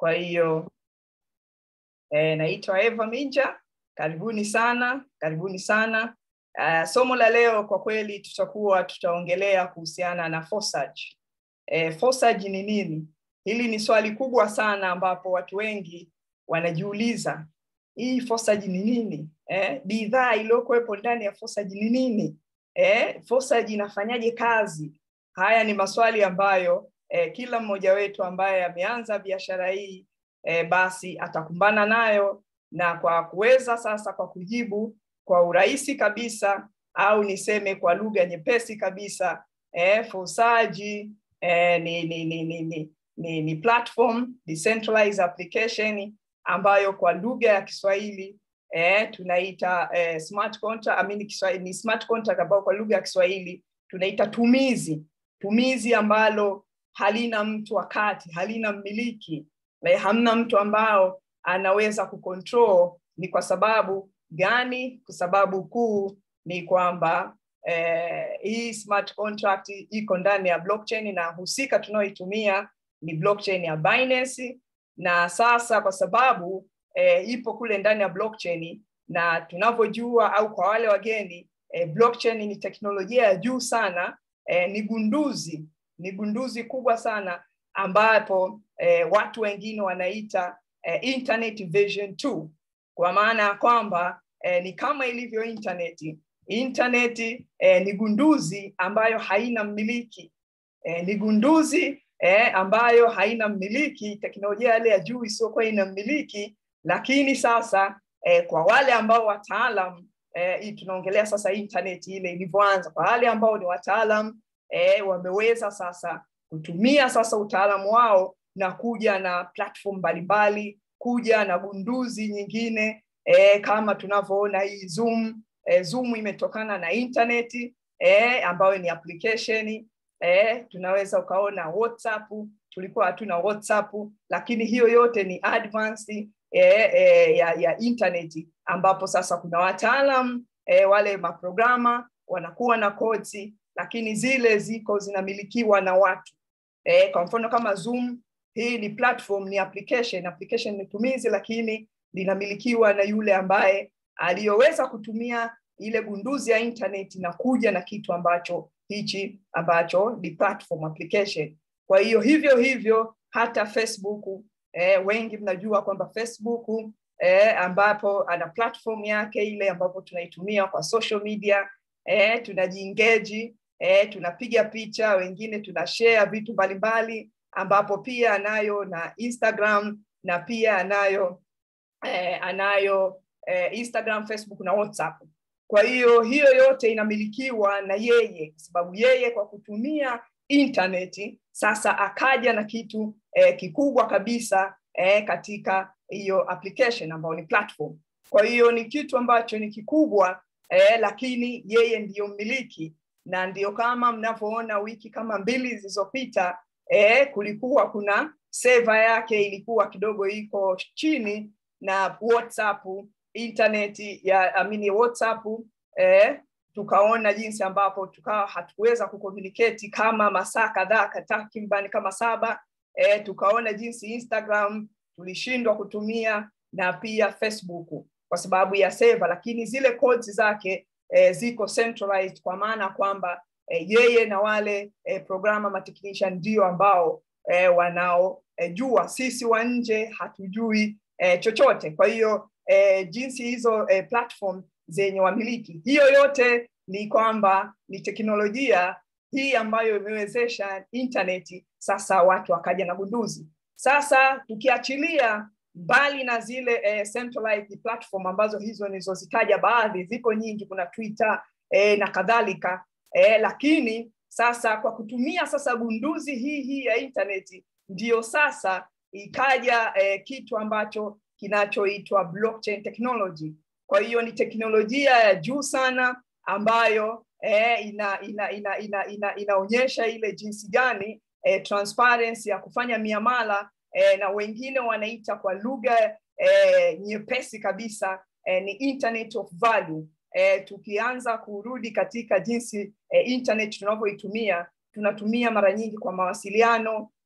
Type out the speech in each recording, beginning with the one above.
Kwa hiyo eh, naitwa Eva Minja, karibuni sana, karibuni sana. Uh, somo la leo kwa kweli tutakuwa tutaongelea kuhusiana na Forsage. Eh, Forsage ni nini? Hili ni swali kubwa sana ambapo watu wengi wanajiuliza hii Forsage ni nini? Eh, bidhaa iliyokuwepo ndani ya Forsage ni nini? Eh, Forsage inafanyaje kazi? Haya ni maswali ambayo eh, kila mmoja wetu ambaye ameanza biashara hii eh, basi atakumbana nayo na kwa kuweza sasa kwa kujibu kwa urahisi kabisa au niseme kwa lugha nyepesi kabisa eh, Forsage eh, ni, ni, ni, ni, ni, ni, ni platform decentralized application ambayo kwa lugha ya Kiswahili eh, tunaita eh, smart contract, I mean, Kiswahili, ni smart contract ambayo kwa lugha ya Kiswahili tunaita tumizi tumizi ambalo halina mtu wakati halina mmiliki like, hamna mtu ambao anaweza kucontrol ni kwa sababu gani kwa sababu kuu ni kwamba eh, hii smart contract iko ndani ya blockchain na husika tunayoitumia ni blockchain ya Binance na sasa kwa sababu eh, ipo kule ndani ya blockchain na tunavyojua au kwa wale wageni eh, blockchain ni teknolojia ya juu sana eh, ni gunduzi ni gunduzi kubwa sana ambapo eh, watu wengine wanaita eh, internet version 2 kwa maana ya kwamba eh, ni kama ilivyo intaneti intaneti eh, ni gunduzi ambayo haina mmiliki eh, ni gunduzi eh, ambayo haina mmiliki teknolojia yale ya juu isiyokuwa ina mmiliki lakini sasa eh, kwa wale ambao wataalam eh, tunaongelea sasa intaneti ile ilivyoanza kwa wale ambao ni wataalam eh, wameweza sasa kutumia sasa utaalamu wao na kuja na platform mbalimbali kuja na gunduzi nyingine eh, kama tunavyoona hii zoom eh, zoom imetokana na intaneti eh, ambayo ni application eh, tunaweza ukaona whatsapp tulikuwa hatuna whatsapp lakini hiyo yote ni advanced eh, eh, ya, ya intaneti ambapo sasa kuna wataalam eh, wale maprograma wanakuwa na kodsi lakini zile ziko zinamilikiwa na watu eh, kwa mfano kama zoom hii ni platform ni application application ni tumizi lakini linamilikiwa na yule ambaye aliyoweza kutumia ile gunduzi ya internet na kuja na kitu ambacho hichi ambacho ni platform application kwa hiyo hivyo hivyo hata facebook eh, wengi mnajua kwamba facebook eh, ambapo ana platform yake ile ambapo tunaitumia kwa social media eh, tunajiengeji eh, tunapiga picha wengine tuna share vitu mbalimbali ambapo pia anayo na instagram na pia anayo eh, anayo eh, instagram facebook na whatsapp kwa hiyo hiyo yote inamilikiwa na yeye kwa sababu yeye kwa kutumia intaneti sasa akaja na kitu eh, kikubwa kabisa eh, katika hiyo application ambayo ni platform kwa hiyo ni kitu ambacho ni kikubwa eh, lakini yeye ndiyo mmiliki na ndio kama mnavyoona wiki kama mbili zilizopita eh, kulikuwa kuna seva yake ilikuwa kidogo iko chini na whatsapp intaneti ya amini whatsapp eh, tukaona jinsi ambapo tukawa hatuweza kucommunicate kama masaa kadhaa takriban kama saba eh, tukaona jinsi instagram tulishindwa kutumia na pia facebook kwa sababu ya seva lakini zile codes zake eh, ziko centralized kwa maana kwamba eh, yeye na wale eh, programa matechnician ndio ambao eh, wanaojua eh, sisi wa nje hatujui eh, chochote kwa hiyo eh, jinsi hizo eh, platform zenye wamiliki hiyo yote ni kwamba ni teknolojia hii ambayo imewezesha intaneti sasa watu wakaja na gunduzi sasa tukiachilia mbali na zile eh, centralized platform ambazo hizo nilizozitaja baadhi ziko nyingi kuna twitter eh, na kadhalika eh, lakini sasa kwa kutumia sasa gunduzi hii hii ya intaneti ndiyo sasa ikaja eh, kitu ambacho kinachoitwa blockchain technology kwa hiyo ni teknolojia ya juu sana ambayo eh, ina, ina, ina, ina, ina, inaonyesha ile jinsi gani eh, transparency ya kufanya miamala eh, na wengine wanaita kwa lugha eh, nyepesi kabisa eh, ni internet of value eh, tukianza kurudi katika jinsi eh, internet tunavyoitumia tunatumia mara nyingi kwa mawasiliano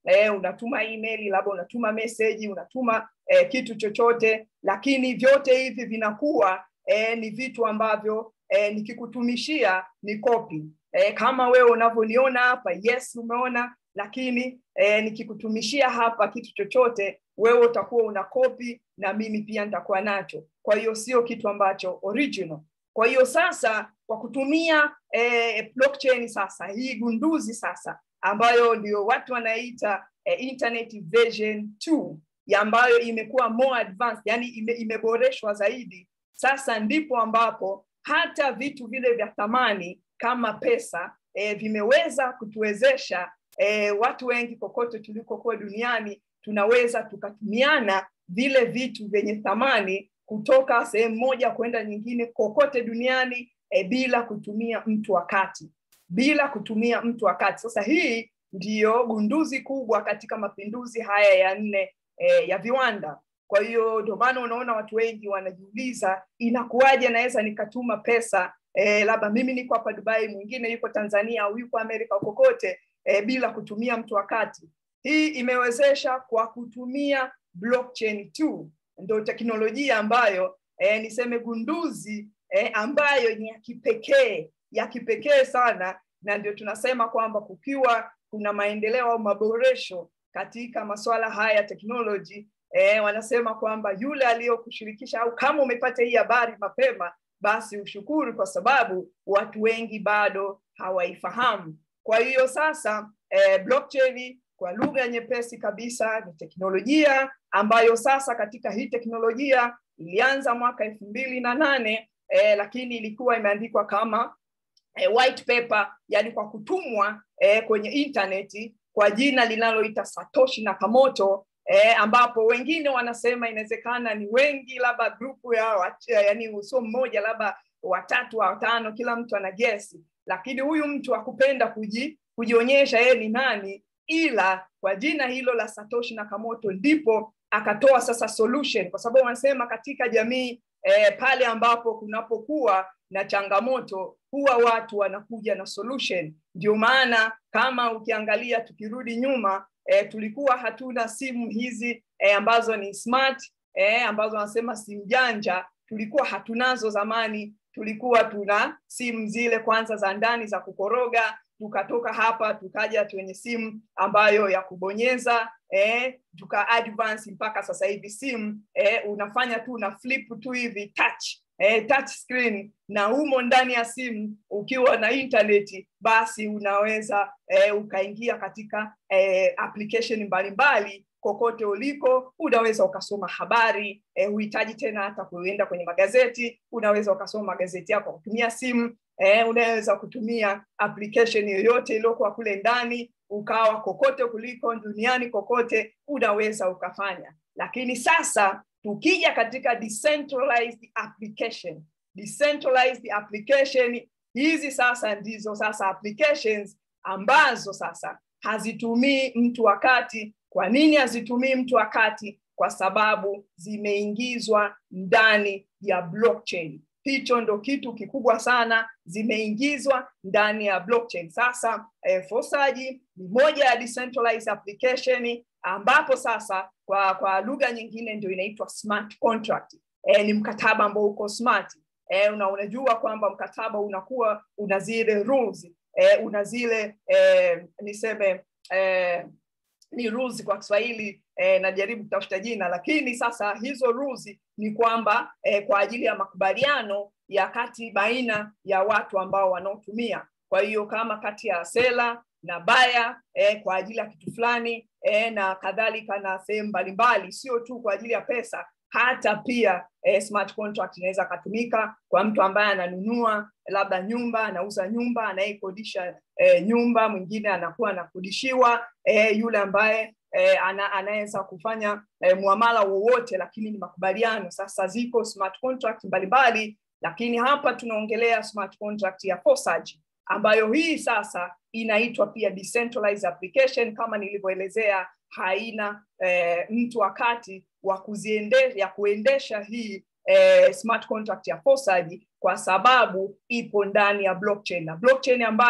eh, unatuma email labda unatuma message unatuma eh, kitu chochote lakini vyote hivi vinakuwa eh, ni vitu ambavyo eh, nikikutumishia ni kopi eh, kama wewe unavyoniona hapa yes umeona lakini eh, nikikutumishia hapa kitu chochote wewe utakuwa una kopi na mimi pia nitakuwa nacho kwa hiyo sio kitu ambacho original kwa hiyo sasa kwa kutumia eh, blockchain sasa hii gunduzi sasa ambayo ndio watu wanaita eh, internet version 2 ya ambayo imekuwa more advanced yani ime, imeboreshwa zaidi sasa ndipo ambapo hata vitu vile vya thamani kama pesa eh, vimeweza kutuwezesha eh, watu wengi kokote tulikokuwa duniani tunaweza tukatumiana vile vitu vyenye thamani kutoka sehemu moja kwenda nyingine kokote duniani e, bila kutumia mtu wakati bila kutumia mtu wakati sasa hii ndiyo gunduzi kubwa katika mapinduzi haya ya nne e, ya viwanda kwa hiyo ndio maana unaona watu wengi wanajiuliza inakuwaje naweza nikatuma pesa e, labda mimi niko hapa dubai mwingine yuko tanzania au yuko amerika kokote e, bila kutumia mtu wakati hii imewezesha kwa kutumia blockchain tu ndo teknolojia ambayo eh, niseme gunduzi eh, ambayo ni ya kipekee ya kipekee sana na ndio tunasema kwamba kukiwa kuna maendeleo au maboresho katika masuala haya ya teknoloji eh, wanasema kwamba yule aliyokushirikisha au kama umepata hii habari mapema basi ushukuru kwa sababu watu wengi bado hawaifahamu kwa hiyo sasa eh, blockchain kwa lugha nyepesi kabisa ni teknolojia ambayo sasa katika hii teknolojia ilianza mwaka elfu mbili na nane eh, lakini ilikuwa imeandikwa kama eh, white paper yani kwa kutumwa eh, kwenye intaneti kwa jina linaloita satoshi nakamoto eh, ambapo wengine wanasema inawezekana ni wengi labda grupu ya yani usio mmoja labda watatu watano kila mtu ana gesi lakini huyu mtu akupenda kuji, kujionyesha yeye ni nani ila kwa jina hilo la Satoshi Nakamoto ndipo akatoa sasa solution, kwa sababu wanasema katika jamii eh, pale ambapo kunapokuwa na changamoto huwa watu wanakuja na solution. Ndio maana kama ukiangalia, tukirudi nyuma eh, tulikuwa hatuna simu hizi eh, ambazo ni smart eh, ambazo wanasema simu janja, tulikuwa hatunazo zamani. Tulikuwa tuna simu zile kwanza za ndani za kukoroga tukatoka hapa tukaja kwenye simu ambayo ya kubonyeza eh, tuka advance mpaka sasa hivi simu eh, unafanya tu una flip tu hivi touch eh, touch screen na humo ndani ya simu ukiwa na intaneti basi unaweza eh, ukaingia katika eh, application mbalimbali kokote uliko unaweza ukasoma habari eh, huhitaji tena hata kuenda kwenye magazeti unaweza ukasoma magazeti yako kutumia simu eh, unaweza kutumia application yoyote iliyokuwa kule ndani ukawa kokote kuliko duniani kokote unaweza ukafanya lakini sasa tukija katika decentralized application decentralized application hizi sasa ndizo sasa applications ambazo sasa hazitumii mtu wakati kwa nini hazitumii mtu wakati kwa sababu zimeingizwa ndani ya blockchain hicho ndo kitu kikubwa sana zimeingizwa ndani ya blockchain sasa eh, fosaji ni moja ya decentralized application ambapo sasa kwa kwa lugha nyingine ndio inaitwa smart contract eh, ni mkataba ambao uko smart eh, una, unajua kwamba mkataba unakuwa una zile rules eh, una zile eh, niseme eh, ni rules kwa Kiswahili eh, najaribu kutafuta jina, lakini sasa hizo rules ni kwamba eh, kwa ajili ya makubaliano ya kati baina ya watu ambao wanaotumia. Kwa hiyo kama kati ya sela na baya eh, kwa ajili ya kitu fulani eh, na kadhalika na sehemu mbalimbali, sio tu kwa ajili ya pesa, hata pia eh, smart contract inaweza akatumika kwa mtu ambaye ananunua labda nyumba, anauza nyumba, anayekodisha eh, nyumba, mwingine anakuwa anakodishiwa eh, yule ambaye eh, ana, anaweza kufanya eh, muamala wowote, lakini ni makubaliano. Sasa ziko smart contract mbalimbali, lakini hapa tunaongelea smart contract ya Fosaji ambayo hii sasa inaitwa pia decentralized application kama nilivyoelezea, haina eh, mtu wakati wa kuziendesha ya kuendesha hii eh, smart contract ya Fosaji kwa sababu ipo ndani ya blockchain na blockchain ambayo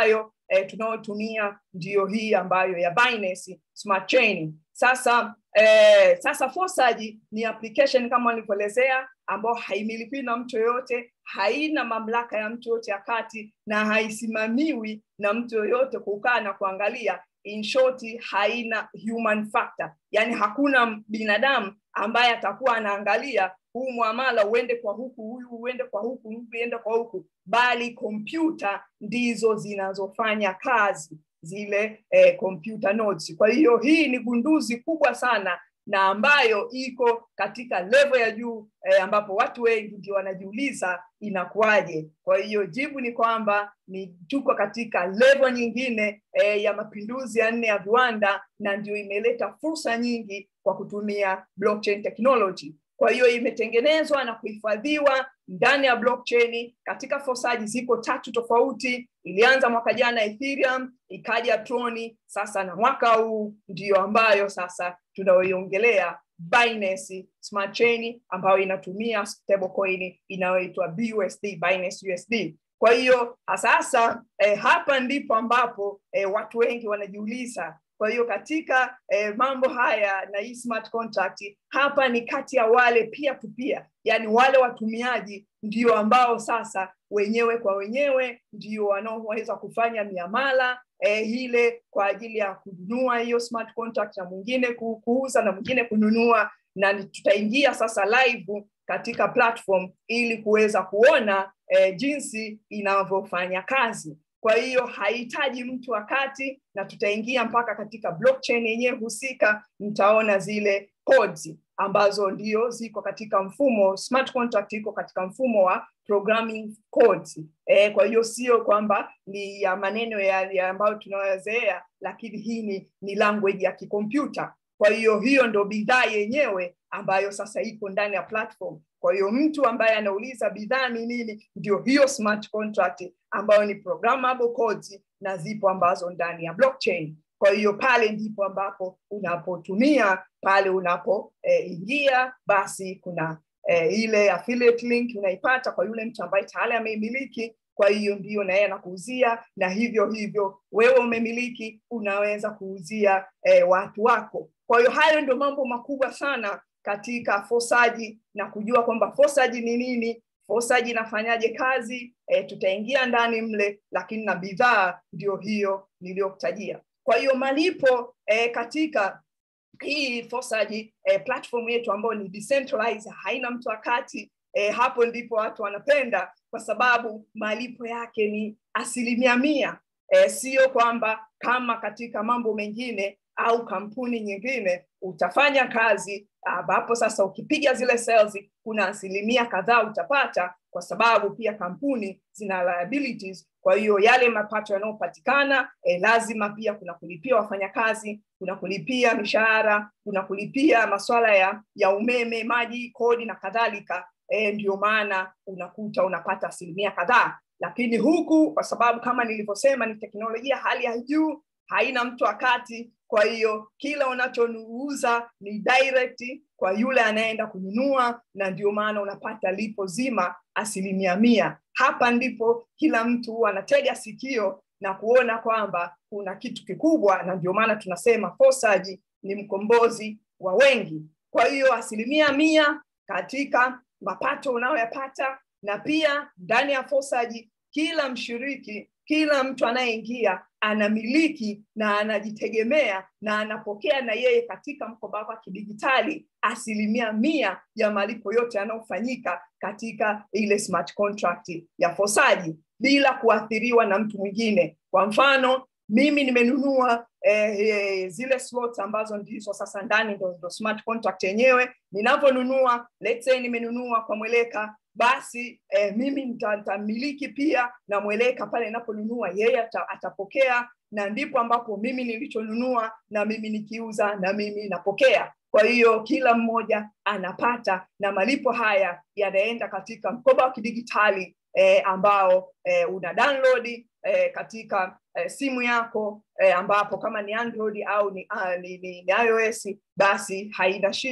eh, tunayotumia ndiyo hii ambayo ya Binance Smart Chain. Sasa eh, sasa Fosaji ni application kama nilivyoelezea, ambayo haimilikiwi na mtu yoyote, haina mamlaka ya mtu yoyote ya kati na haisimamiwi na mtu yoyote kukaa na kuangalia. In short, haina human factor, yani hakuna binadamu ambaye atakuwa anaangalia huu mwamala uende kwa huku, huyu uende kwa huku, huyu uende kwa huku, bali kompyuta ndizo zinazofanya kazi zile eh, computer nodes. Kwa hiyo hii ni gunduzi kubwa sana na ambayo iko katika level ya juu eh, ambapo watu wengi ndio wanajiuliza inakuwaje. Kwa hiyo jibu ni kwamba ni tuko katika level nyingine eh, ya mapinduzi ya nne ya viwanda, na ndio imeleta fursa nyingi kwa kutumia blockchain technology. Kwa hiyo imetengenezwa na kuhifadhiwa ndani ya blockchain katika fosaji ziko tatu tofauti. Ilianza mwaka jana Ethereum, ikaja Troni, sasa na mwaka huu ndiyo ambayo sasa tunayoiongelea Binance Smart Chain ambayo inatumia stablecoin inayoitwa BUSD, Binance USD. Kwa hiyo sasa eh, hapa ndipo ambapo eh, watu wengi wanajiuliza kwa hiyo katika eh, mambo haya na hii smart contract hapa ni kati ya wale peer to peer, yani wale watumiaji ndio ambao sasa wenyewe kwa wenyewe ndio wanaoweza kufanya miamala eh, ile kwa ajili ya kununua hiyo smart contract na mwingine kuuza na mwingine kununua, na tutaingia sasa live katika platform ili kuweza kuona eh, jinsi inavyofanya kazi. Kwa hiyo hahitaji mtu wakati, na tutaingia mpaka katika blockchain yenyewe husika, mtaona zile codes ambazo ndio ziko katika mfumo smart contract, iko katika mfumo wa programming codes. E, kwa hiyo sio kwamba ni ya maneno ya, ya ambayo tunayozoea, lakini hii ni, ni language ya kikompyuta. Kwa hiyo hiyo ndo bidhaa yenyewe ambayo sasa iko ndani ya platform. Kwa hiyo mtu ambaye anauliza bidhaa ni nini, ndio hiyo smart contract ambayo ni programmable codes na zipo ambazo ndani ya blockchain. Kwa hiyo pale ndipo ambapo unapotumia pale unapoingia eh, basi kuna eh, ile affiliate link unaipata kwa yule mtu ambaye tayari ameimiliki. Kwa hiyo ndio na yeye anakuuzia, na hivyo hivyo wewe umemiliki, unaweza kuuzia eh, watu wako. Kwa hiyo hayo ndio mambo makubwa sana katika fosaji na kujua kwamba fosaji ni nini, fosaji inafanyaje kazi. E, tutaingia ndani mle, lakini na bidhaa ndio hiyo niliyokutajia. Kwa hiyo malipo e, katika hii fosaji e, platform yetu ambayo ni decentralized, haina mtu wakati e, hapo ndipo watu wanapenda kwa sababu malipo yake ni asilimia mia. E, sio kwamba kama katika mambo mengine au kampuni nyingine utafanya kazi ambapo sasa ukipiga zile sales kuna asilimia kadhaa utapata, kwa sababu pia kampuni zina liabilities. Kwa hiyo yale mapato yanayopatikana eh, lazima pia kuna kulipia wafanyakazi, kuna kulipia mishahara, kuna kulipia masuala ya, ya umeme, maji, kodi na kadhalika. Eh, ndio maana unakuta unapata asilimia kadhaa, lakini huku kwa sababu kama nilivyosema ni teknolojia hali ya juu, haina mtu wakati kwa hiyo kila unachouza ni direct kwa yule anayeenda kununua, na ndio maana unapata lipo zima asilimia mia. Hapa ndipo kila mtu huwa anatega sikio na kuona kwamba kuna kitu kikubwa, na ndio maana tunasema Fosaji ni mkombozi wa wengi. Kwa hiyo asilimia mia katika mapato unayoyapata, na pia ndani ya Fosaji kila mshiriki kila mtu anayeingia anamiliki na anajitegemea na anapokea na yeye katika mkoba wake wa kidijitali asilimia mia ya malipo yote yanayofanyika katika ile smart contract ya Fosaji bila kuathiriwa na mtu mwingine. Kwa mfano mimi nimenunua eh, eh, zile slots ambazo ndizo sasa ndani ndo, ndo smart contract yenyewe. Ninavyonunua, let's say nimenunua kwa Mweleka basi eh, mimi nitamiliki pia na Mweleka pale ninaponunua, yeye ata, atapokea na ndipo ambapo mimi nilichonunua na mimi nikiuza na mimi napokea. Kwa hiyo kila mmoja anapata, na malipo haya yanaenda katika mkoba wa kidigitali eh, ambao eh, una download eh, katika eh, simu yako eh, ambapo kama ni Android au ni, uh, ni, ni, ni iOS basi haina shida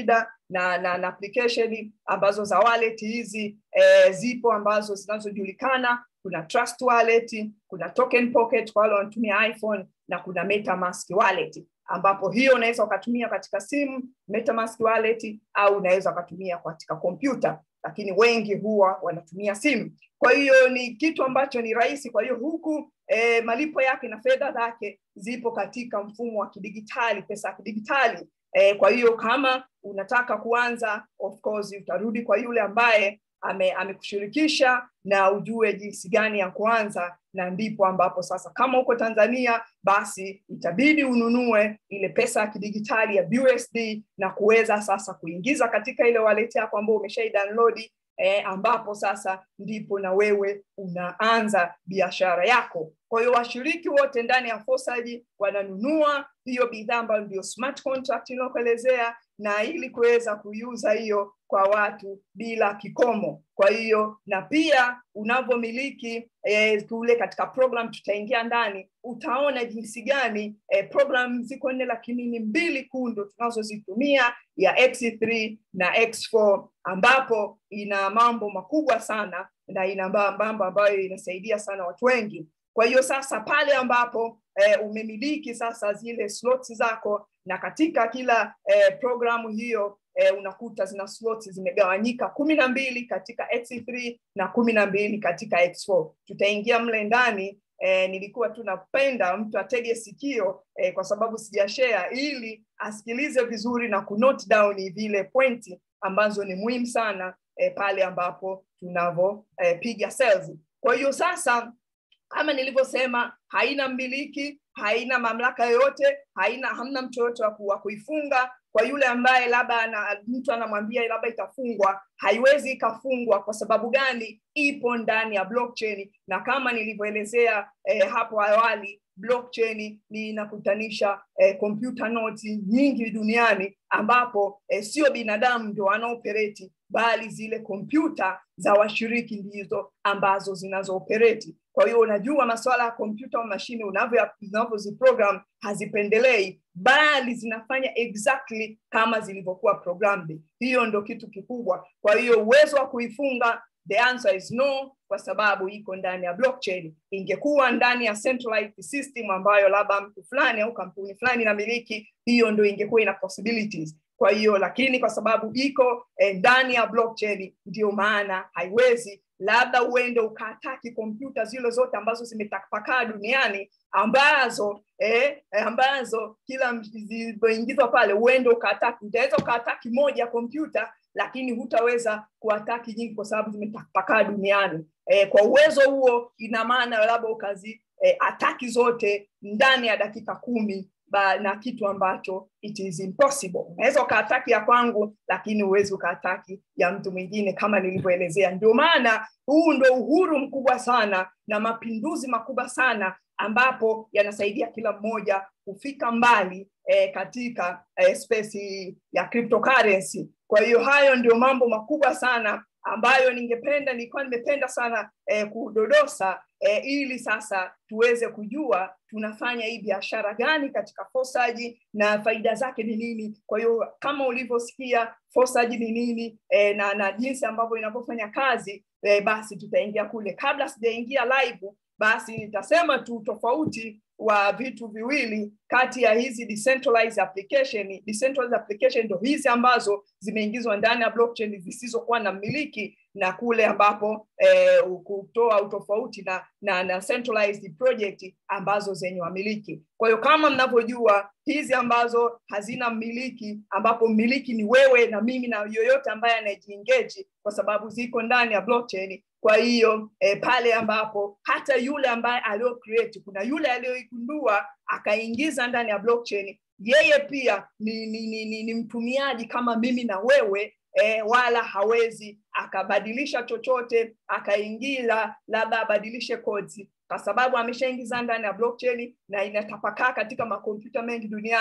na, na, na application ambazo za wallet hizi eh, zipo ambazo zinazojulikana kuna trust wallet kuna token pocket kwa wale wanatumia iphone na kuna metamask wallet ambapo hiyo unaweza ukatumia katika simu metamask wallet au unaweza ukatumia katika kompyuta lakini wengi huwa wanatumia simu kwa hiyo ni kitu ambacho ni rahisi kwa hiyo huku e, malipo yake na fedha zake zipo katika mfumo wa kidigitali pesa ya kidigitali e, kwa hiyo kama unataka kuanza of course utarudi kwa yule ambaye ame, amekushirikisha na ujue jinsi gani ya kuanza na ndipo ambapo sasa kama uko tanzania basi itabidi ununue ile pesa ya kidigitali ya BUSD na kuweza sasa kuingiza katika ile wallet yako ambayo umeshai download eh, ambapo sasa ndipo na wewe unaanza biashara yako kwa hiyo washiriki wote ndani ya fosaji wananunua hiyo bidhaa ambayo ndio smart contract inayokuelezea na ili kuweza kuiuza hiyo kwa watu bila kikomo kwa hiyo na pia unavyomiliki eh, kule katika program tutaingia ndani utaona jinsi gani eh, program ziko nne lakini ni mbili kundo tunazozitumia ya x3 na x4 ambapo ina mambo makubwa sana na ina mambo ambayo inasaidia sana watu wengi kwa hiyo sasa pale ambapo eh, umemiliki sasa zile slots zako na katika kila eh, programu hiyo eh, unakuta zina slots zimegawanyika kumi na mbili katika x3 na kumi na mbili katika x4 tutaingia mle ndani eh, nilikuwa tu napenda mtu atege sikio eh, kwa sababu sijashare ili asikilize vizuri na kunote down vile pointi ambazo ni muhimu sana eh, pale ambapo tunavyopiga eh, sales kwa hiyo sasa kama nilivyosema haina mmiliki haina mamlaka yoyote haina hamna mtu yoyote wa kuifunga kwa yule ambaye labda ana, mtu anamwambia labda itafungwa haiwezi ikafungwa kwa sababu gani ipo ndani ya blockchain na kama nilivyoelezea eh, hapo awali blockchain ni inakutanisha eh, computer notes nyingi duniani ambapo eh, sio binadamu ndio wanaopereti bali zile kompyuta za washiriki ndizo ambazo zinazoopereti kwa hiyo unajua masuala ya kompyuta au mashine unavyoziprogram hazipendelei bali zinafanya exactly kama zilivyokuwa programmed hiyo ndo kitu kikubwa kwa hiyo uwezo wa kuifunga the answer is no kwa sababu iko ndani ya blockchain ingekuwa ndani ya centralized system ambayo labda mtu fulani au kampuni fulani inamiliki hiyo ndo ingekuwa ina possibilities kwa hiyo lakini kwa sababu iko eh, ndani ya blockchain ndio maana haiwezi labda uende ukaataki kompyuta zile zote ambazo zimetapakaa duniani ambazo eh, ambazo kila zilizoingizwa pale uende ukaataki utaweza ukaataki moja kompyuta lakini hutaweza kuataki nyingi kwa sababu zimetapakaa duniani eh, kwa uwezo huo ina maana labda ukazi eh, ataki zote ndani ya dakika kumi ba, na kitu ambacho it is impossible unaweza ukaataki ya kwangu lakini huwezi ukaataki ya mtu mwingine kama nilivyoelezea ndio maana huu ndo uhuru mkubwa sana na mapinduzi makubwa sana ambapo yanasaidia kila mmoja kufika mbali eh, katika eh, space ya cryptocurrency kwa hiyo hayo ndio mambo makubwa sana ambayo ningependa nilikuwa nimependa sana eh, kudodosa eh, ili sasa tuweze kujua tunafanya hii biashara gani katika fosaji na faida zake ni nini kwa hiyo kama ulivyosikia fosaji ni nini eh, na, na jinsi ambavyo inavyofanya kazi eh, basi tutaingia kule kabla sijaingia live basi nitasema tu tofauti wa vitu viwili kati ya hizi decentralized application decentralized application ndo hizi ambazo zimeingizwa ndani ya blockchain zisizokuwa na mmiliki na kule ambapo eh, kutoa utofauti na, na, na centralized project ambazo zenye wamiliki kwa hiyo kama mnavyojua hizi ambazo hazina mmiliki ambapo mmiliki ni wewe na mimi na yoyote ambaye anajiengeji kwa sababu ziko ndani ya blockchain kwa hiyo eh, pale ambapo hata yule ambaye alio create kuna yule aliyoigundua akaingiza ndani ya blockchain yeye pia ni, ni, ni, ni, ni mtumiaji kama mimi na wewe eh, wala hawezi akabadilisha chochote akaingiza labda abadilishe codes kwa sababu ameshaingiza ndani ya blockchain na inatapakaa katika makompyuta mengi duniani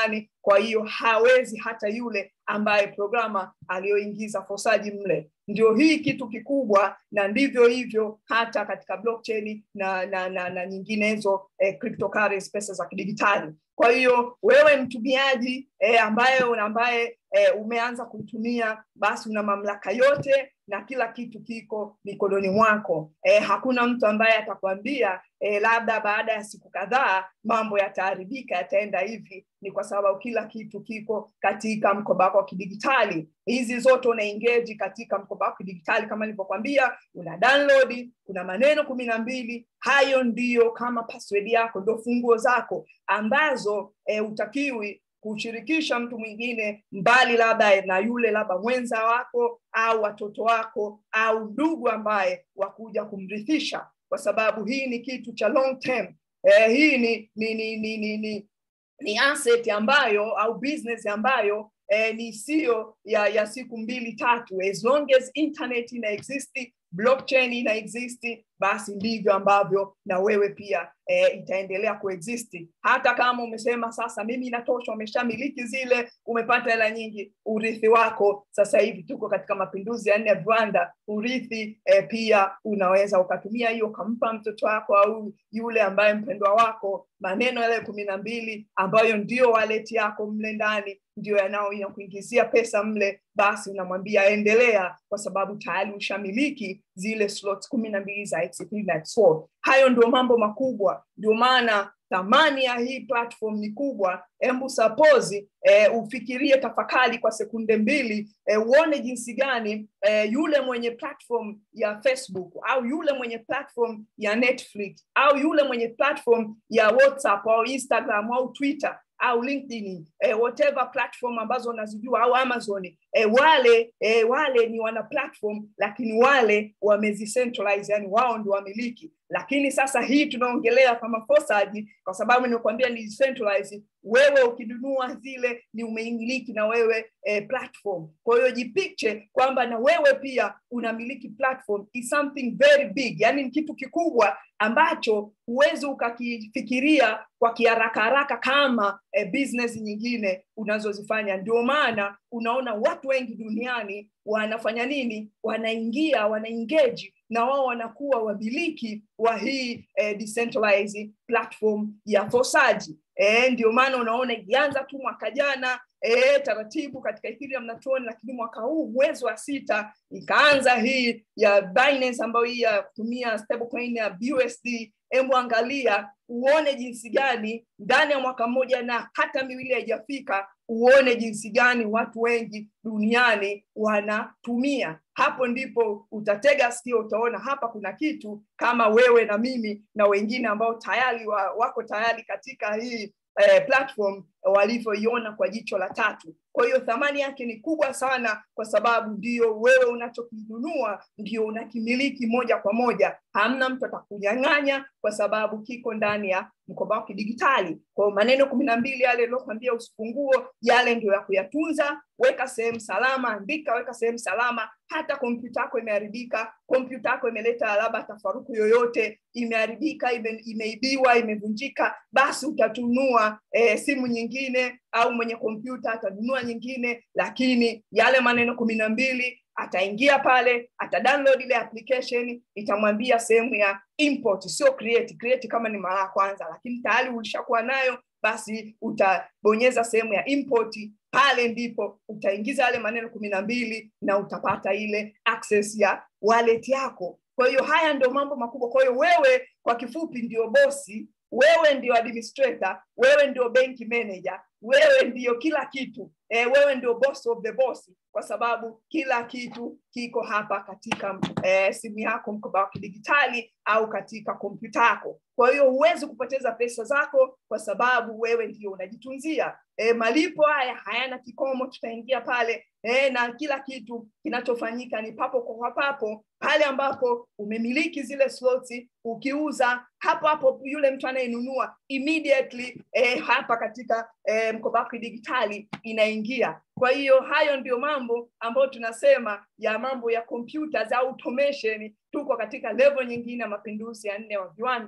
kwa hiyo hawezi hata yule ambaye programa aliyoingiza fosaji mle ndio hii kitu kikubwa na ndivyo hivyo hata katika blockchain na na, na, na nyinginezo eh, cryptocurrency pesa za kidigitali kwa hiyo wewe mtumiaji eh, ambaye ambaye eh, umeanza kuitumia basi una mamlaka yote na kila kitu kiko mikononi mwako eh, hakuna mtu ambaye atakwambia eh, labda baada ya siku kadhaa mambo yataharibika yataenda hivi ni kwa sababu kila kitu kiko katika mkoba wako wa kidigitali hizi zote una engage katika mkoba wako kidigitali kama nilivyokwambia una download kuna maneno kumi na mbili hayo ndiyo kama password yako ndio funguo zako ambazo eh, utakiwi kushirikisha mtu mwingine mbali labda na yule labda mwenza wako au watoto wako au ndugu ambaye wakuja kumrithisha kwa sababu hii ni kitu cha long term eh, hii ni ni, ni, ni, ni, ni ni asset ambayo au business ambayo eh, ni sio ya, ya siku mbili tatu as long as internet ina exist blockchain ina exist basi ndivyo ambavyo na wewe pia e, itaendelea kuexist hata kama umesema sasa mimi inatosha umeshamiliki zile umepata hela nyingi urithi wako sasa hivi tuko katika mapinduzi ya nne ya viwanda urithi e, pia unaweza ukatumia hiyo ukampa mtoto wako au yule ambaye mpendwa wako maneno yale kumi na mbili ambayo ndio waleti yako mle ndani ndio yanayokuingizia pesa mle basi unamwambia endelea kwa sababu tayari ushamiliki zile slots kumi na mbili za XP na X4. Hayo ndio mambo makubwa, ndio maana thamani ya hii platform ni kubwa. Hebu suppose eh, ufikirie, tafakari kwa sekunde mbili eh, uone jinsi gani eh, yule mwenye platform ya Facebook au yule mwenye platform ya Netflix au yule mwenye platform ya WhatsApp au Instagram au Twitter au LinkedIn eh, whatever platform ambazo unazijua au Amazon eh, wale eh, wale ni wana platform lakini wale wamezicentralize, yani wao ndio wamiliki. Lakini sasa hii tunaongelea kama Fosaji, kwa sababu nimekuambia ni decentralize. Wewe ukinunua zile ni umeimiliki na wewe eh, platform. Kwa hiyo jipicture kwamba na wewe pia unamiliki platform is something very big, yani ni kitu kikubwa ambacho huwezi ukakifikiria kwa kiharaka haraka kama eh, business nyingine unazozifanya. Ndio maana unaona watu wengi duniani wanafanya nini? Wanaingia, wanaengage na wao wanakuwa wamiliki wa hii eh, decentralized platform ya Fosaji. Eh, ndio maana unaona ilianza tu mwaka jana e, taratibu katika Ethereum na Tron, lakini mwaka huu mwezi wa sita ikaanza hii ya Binance ambayo hii ya kutumia stablecoin ya BUSD. Hebu angalia uone jinsi gani ndani ya mwaka mmoja na hata miwili haijafika, uone jinsi gani watu wengi duniani wanatumia. Hapo ndipo utatega sikio, utaona hapa kuna kitu kama wewe na mimi na wengine ambao tayari wa, wako tayari katika hii eh, platform walivyoiona kwa jicho la tatu. Kwa hiyo thamani yake ni kubwa sana, kwa sababu ndio wewe unachokinunua ndio unakimiliki moja kwa moja. Hamna mtu atakunyang'anya, kwa sababu kiko ndani ya mkoba wako kidigitali. Kwa maneno kumi na mbili yale niliokwambia usifunguo, yale ndio ya kuyatunza. Weka sehemu salama, andika, weka sehemu salama. Hata kompyuta yako imeharibika, kompyuta yako imeleta labda tafaruku yoyote, imeharibika, ime, imeibiwa, imevunjika, basi utatunua eh, simu nyingine au mwenye kompyuta atanunua nyingine, lakini yale maneno kumi na mbili ataingia pale, ata download ile application, itamwambia sehemu ya import, sio create. Create kama ni mara ya kwanza, lakini tayari ulishakuwa nayo, basi utabonyeza sehemu ya import. Pale ndipo utaingiza yale maneno kumi na mbili na utapata ile access ya wallet yako. Kwa hiyo haya ndio mambo makubwa. Kwa hiyo wewe, kwa kifupi, ndio bosi wewe ndio administrator, wewe ndio bank manager, wewe ndio kila kitu e, wewe ndio boss of the boss, kwa sababu kila kitu kiko hapa katika e, simu yako, mkoba wa kidigitali au katika kompyuta yako. Kwa hiyo huwezi kupoteza pesa zako kwa sababu wewe ndio unajitunzia. E, malipo haya hayana kikomo, tutaingia pale e, na kila kitu kinachofanyika ni papo kwa papo pale ambapo umemiliki zile slots, ukiuza hapo hapo yule mtu anayenunua immediately eh, hapa katika eh, mkoba wako digitali inaingia. Kwa hiyo hayo ndio mambo ambayo tunasema ya mambo ya computers au automation. Tuko katika level nyingine ya mapinduzi ya nne wa viwanda.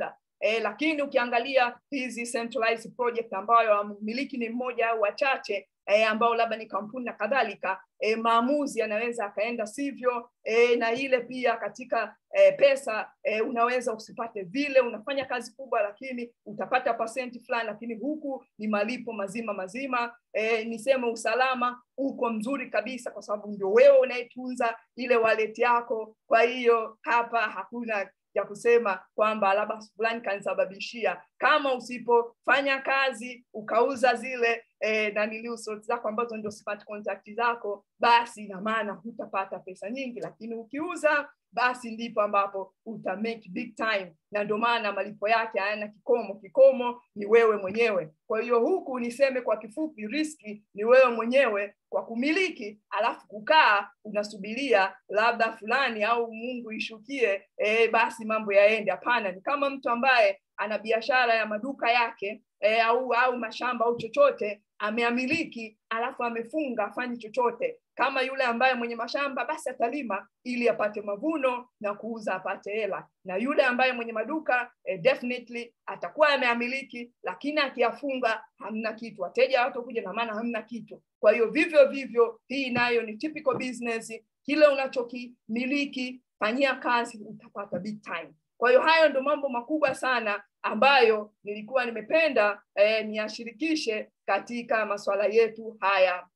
eh, lakini ukiangalia hizi centralized project ambayo mmiliki ni mmoja au wachache eh, ambao labda ni kampuni na kadhalika eh, maamuzi yanaweza akaenda sivyo eh, na ile pia katika eh, pesa eh, unaweza usipate vile unafanya kazi kubwa lakini utapata pasenti fulani lakini huku ni malipo mazima mazima eh, niseme usalama uko mzuri kabisa kwa sababu ndio wewe unayetunza ile wallet yako kwa hiyo hapa hakuna ya kusema kwamba labda fulani kanisababishia kama usipofanya kazi ukauza zile eh, naniliu zako ambazo ndio smart contract zako basi ina maana hutapata pesa nyingi lakini ukiuza basi ndipo ambapo uta make big time na ndio maana malipo yake hayana kikomo kikomo ni wewe mwenyewe kwa hiyo huku niseme kwa kifupi riski ni wewe mwenyewe kwa kumiliki alafu kukaa unasubiria labda fulani au mungu ishukie e, basi mambo yaende hapana ni kama mtu ambaye ana biashara ya maduka yake e, au au mashamba au chochote ameamiliki alafu amefunga afanye chochote kama yule ambaye mwenye mashamba basi atalima ili apate mavuno na kuuza apate hela na yule ambaye mwenye maduka eh, definitely atakuwa ameamiliki lakini akiyafunga hamna kitu wateja watakuja na maana hamna kitu kwa hiyo vivyo vivyo hii nayo ni typical business kile unachokimiliki fanyia kazi utapata big time kwa hiyo hayo ndo mambo makubwa sana ambayo nilikuwa nimependa eh, niashirikishe katika masuala yetu haya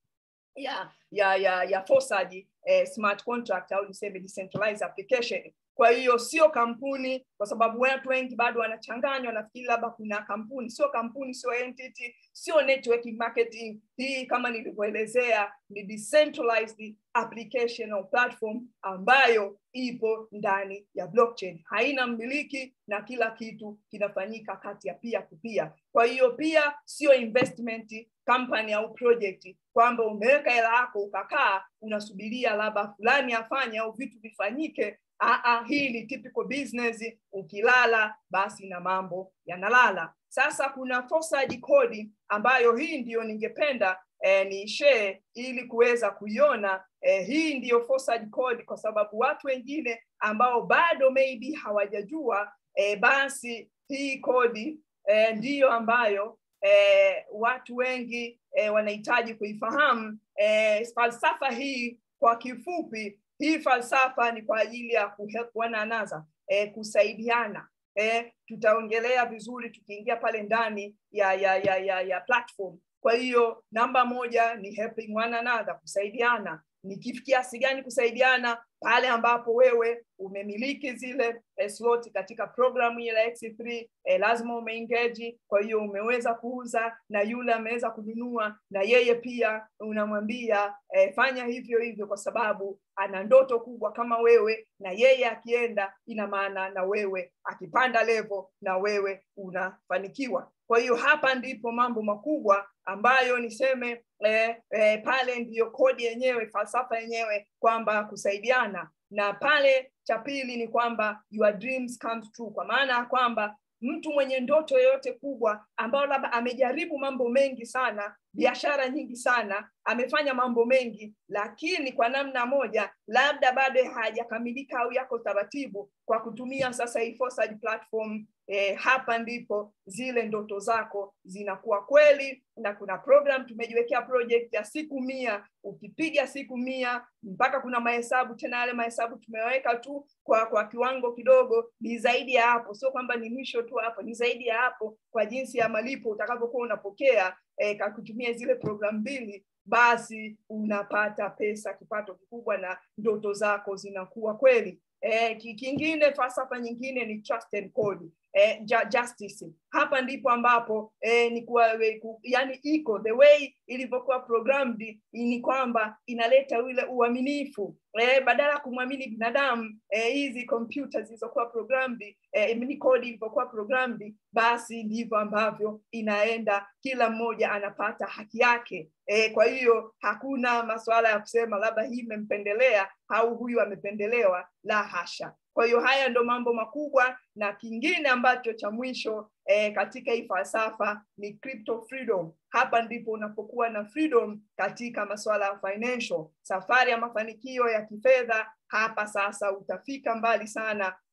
ya ya ya ya fosaji eh, smart contract au niseme decentralized application kwa hiyo sio kampuni kwa sababu watu wengi bado wanachanganywa nafikiri labda kuna kampuni sio kampuni sio entity sio networking marketing hii kama nilivyoelezea ni decentralized application au platform ambayo ipo ndani ya blockchain haina mmiliki na kila kitu kinafanyika kati ya pia kupia kwa hiyo pia sio investment company au project kwamba umeweka hela yako ukakaa unasubiria labda fulani afanye au vitu vifanyike Aa, hii ni typical business ukilala basi na mambo yanalala sasa kuna forced code ambayo hii ndiyo ningependa eh, ni share ili kuweza kuiona eh, hii ndiyo forced code kwa sababu watu wengine ambao bado maybe hawajajua eh, basi hii kodi eh, ndiyo ambayo eh, watu wengi eh, wanahitaji kuifahamu eh, falsafa hii kwa kifupi hii falsafa ni kwa ajili ya kuhelp one another eh, kusaidiana eh, tutaongelea vizuri tukiingia pale ndani ya ya ya ya, ya platform kwa hiyo namba moja ni helping one another kusaidiana ni kiasi gani kusaidiana pale ambapo wewe umemiliki zile eh, slot katika programu ile X3 eh, lazima umeengage kwa hiyo umeweza kuuza na yule ameweza kununua na yeye pia unamwambia eh, fanya hivyo hivyo kwa sababu ana ndoto kubwa kama wewe na yeye akienda ina maana na wewe akipanda level na wewe unafanikiwa kwa hiyo hapa ndipo mambo makubwa ambayo niseme eh, eh, pale ndiyo kodi yenyewe falsafa yenyewe kwamba kusaidiana na pale cha pili ni kwamba your dreams comes true kwa maana ya kwamba mtu mwenye ndoto yoyote kubwa ambayo labda amejaribu mambo mengi sana biashara nyingi sana amefanya mambo mengi lakini kwa namna moja labda bado hajakamilika au yako taratibu kwa kutumia sasa hii forced platform eh, hapa ndipo zile ndoto zako zinakuwa kweli na kuna program tumejiwekea project ya siku mia ukipiga siku mia mpaka kuna mahesabu tena yale mahesabu tumeweka tu kwa kwa kiwango kidogo ni zaidi ya hapo sio kwamba ni mwisho tu hapo ni zaidi ya hapo kwa jinsi ya malipo utakavyokuwa unapokea eh, kwa kutumia zile program mbili basi unapata pesa kipato kikubwa na ndoto zako zinakuwa kweli eh, kingine falsafa nyingine ni trust and code eh, justice hapa ndipo ambapo eh, ni kuwa, ku, yani iko the way ilivyokuwa programmed ni kwamba inaleta ule uaminifu eh, badala ya kumwamini binadamu hizi eh, kompyuta zilizokuwa programmed eh, ni kodi ilivyokuwa programmed basi ndivyo ambavyo inaenda kila mmoja anapata haki yake eh, kwa hiyo hakuna masuala ya kusema labda hii imempendelea au huyu amependelewa la hasha kwa hiyo haya ndo mambo makubwa na kingine ambacho cha mwisho eh, katika hii falsafa ni crypto freedom hapa ndipo unapokuwa na freedom katika masuala ya financial safari ya mafanikio ya kifedha hapa sasa utafika mbali sana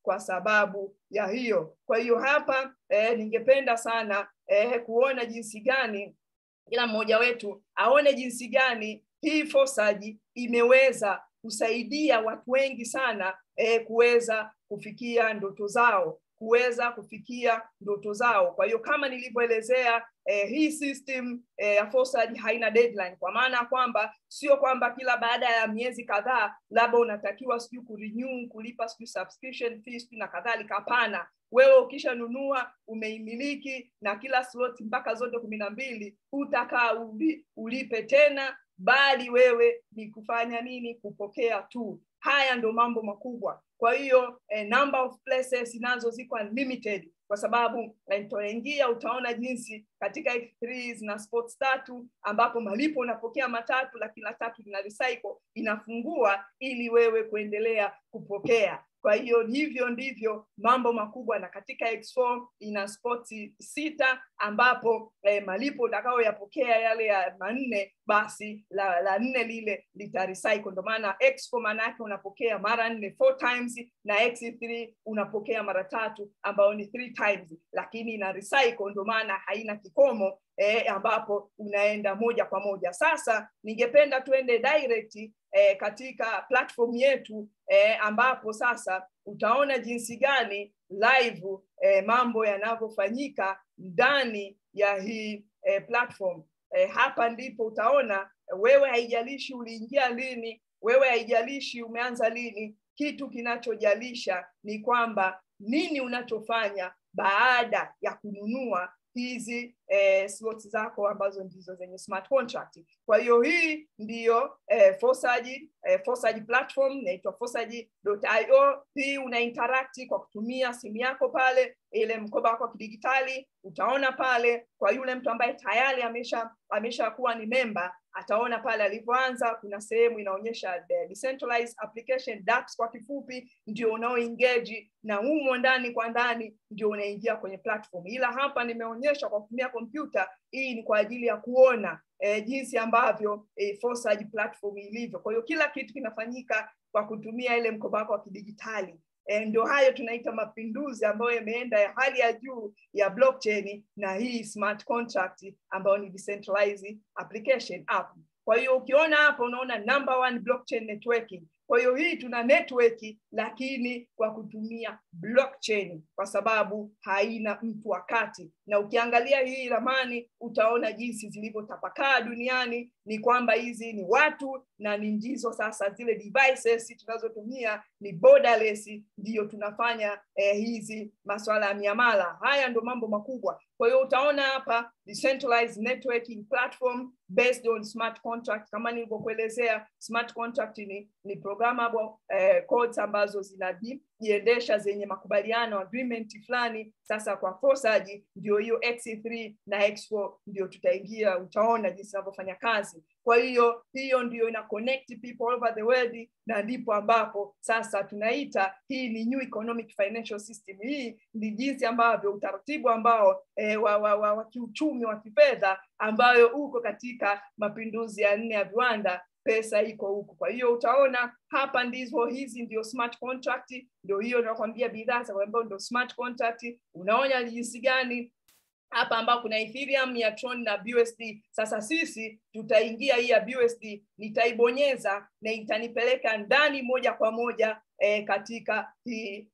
kwa sababu ya hiyo kwa hiyo hapa eh, ningependa sana eh, kuona jinsi gani kila mmoja wetu aone jinsi gani hii fosaji imeweza kusaidia watu wengi sana eh, kuweza kufikia ndoto zao kuweza kufikia ndoto zao kwa hiyo kama nilivyoelezea eh, hii system eh, ya Forsage haina deadline kwa maana ya kwamba sio kwamba kila baada ya miezi kadhaa labda unatakiwa sijui kurenew kulipa sijui subscription fee sijui na kadhalika hapana wewe ukishanunua umeimiliki na kila slot mpaka zote kumi na mbili utakaa uli, ulipe tena bali wewe ni kufanya nini kupokea tu haya ndo mambo makubwa kwa hiyo eh, number of places nazo ziko unlimited kwa sababu nitoingia utaona jinsi katika X3 zina sports tatu ambapo malipo unapokea matatu lakini la tatu lina recycle inafungua ili wewe kuendelea kupokea kwa hiyo hivyo ndivyo mambo makubwa na katika X4 ina spoti sita ambapo eh, malipo utakayoyapokea yale ya manne basi la, la nne lile litarecycle ndio maana X4 maana yake unapokea mara nne four times na X3 unapokea mara tatu ambayo ni three times lakini ina recycle ndio maana haina kikomo eh, ambapo unaenda moja kwa moja sasa ningependa tuende direct eh, katika platform yetu eh, ambapo sasa utaona jinsi gani live eh, mambo yanavyofanyika ndani ya hii eh, platform eh, hapa ndipo utaona wewe haijalishi uliingia lini wewe haijalishi umeanza lini kitu kinachojalisha ni kwamba nini unachofanya baada ya kununua hizi eh, slots zako ambazo ndizo zenye smart contract kwa hiyo hii ndiyo eh, Forsage, eh, Forsage platform inaitwa forsage.io hii una interact kwa kutumia simu yako pale ile mkoba wako wa kidigitali utaona pale kwa yule mtu ambaye tayari amesha ameshakuwa ni memba ataona pale alivyoanza kuna sehemu inaonyesha the decentralized application DApps kwa kifupi ndio unaoengage na humo ndani kwa ndani ndio unaingia kwenye platform ila hapa nimeonyesha kwa kutumia kompyuta hii ni kwa ajili ya kuona eh, jinsi ambavyo eh, Forsage platform ilivyo kwa hiyo kila kitu kinafanyika kwa kutumia ile mkoba wako wa kidigitali E, ndio hayo tunaita mapinduzi ambayo yameenda ya hali ya juu ya blockchain na hii smart contract ambayo ni decentralized application app. Kwa hiyo ukiona hapa unaona number one blockchain networking. Kwa hiyo hii tuna network lakini kwa kutumia blockchain kwa sababu haina mtu wakati, na ukiangalia hii ramani utaona jinsi zilivyotapakaa duniani, ni kwamba hizi ni watu na ni ndizo sasa zile devices tunazotumia ni borderless, ndiyo tunafanya eh, hizi masuala ya miamala. Haya ndo mambo makubwa. Kwa hiyo utaona hapa decentralized networking platform based on smart contract. Kama nilivyokuelezea, smart contract ni, ni programmable eh, codes ambazo zinajiendesha zenye makubaliano agreement fulani. Sasa kwa Forsage ndio hiyo X3 na X4 ndio tutaingia, utaona jinsi inavyofanya kazi. Kwa hiyo hiyo ndio ina connect people all over the world, na ndipo ambapo sasa tunaita hii ni new economic financial system. Hii ni jinsi ambavyo utaratibu ambao eh, wa, wa, wa, wa kiuchumi wa kifedha ambayo uko katika mapinduzi ya nne ya viwanda pesa iko huku. Kwa hiyo utaona hapa ndizo hizi ndio smart contract, ndio hiyo nakwambia bidhaa za ambayo ndio smart contract. Unaona jinsi gani hapa ambao kuna Ethereum ya Tron na BUSD. Sasa sisi tutaingia hii ya BUSD, nitaibonyeza na itanipeleka ndani moja kwa moja eh, katika hii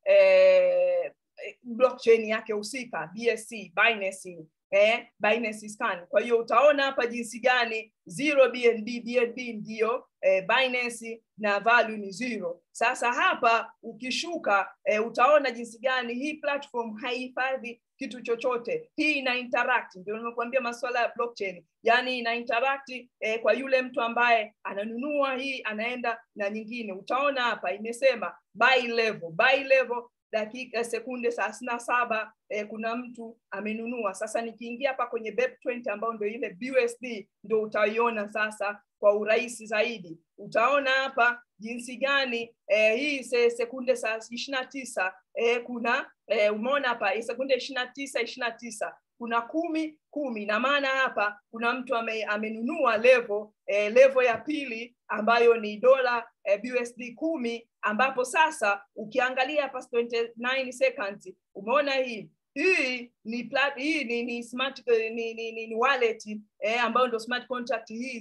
eh, blockchain yake husika BSC, Binance eh, Binance Scan. Kwa hiyo utaona hapa jinsi gani zero BNB, BNB ndiyo eh, Binance na value ni zero. Sasa hapa ukishuka eh, utaona jinsi gani hii platform haihifadhi kitu chochote. Hii ina interact, ndio nimekuambia masuala ya blockchain, yani ina interact eh, kwa yule mtu ambaye ananunua hii anaenda na nyingine. Utaona hapa imesema buy level, buy level dakika sekunde thelathini na saba eh, kuna mtu amenunua. Sasa nikiingia hapa kwenye BEP20 ambayo ndio ile BUSD ndio utaiona sasa kwa urahisi zaidi. Utaona hapa jinsi gani eh, hii se, sekunde saa ishirini na tisa eh, kuna eh, umeona hapa sekunde ishirini na tisa ishirini na tisa kuna kumi kumi na maana hapa kuna mtu ame, amenunua level eh, level ya pili ambayo ni dola eh, BUSD kumi ambapo sasa ukiangalia past 29 seconds umeona hii hii ni plat, hii ni ni smart ni, ni, ni, ni wallet eh, ambayo ndio smart contract hii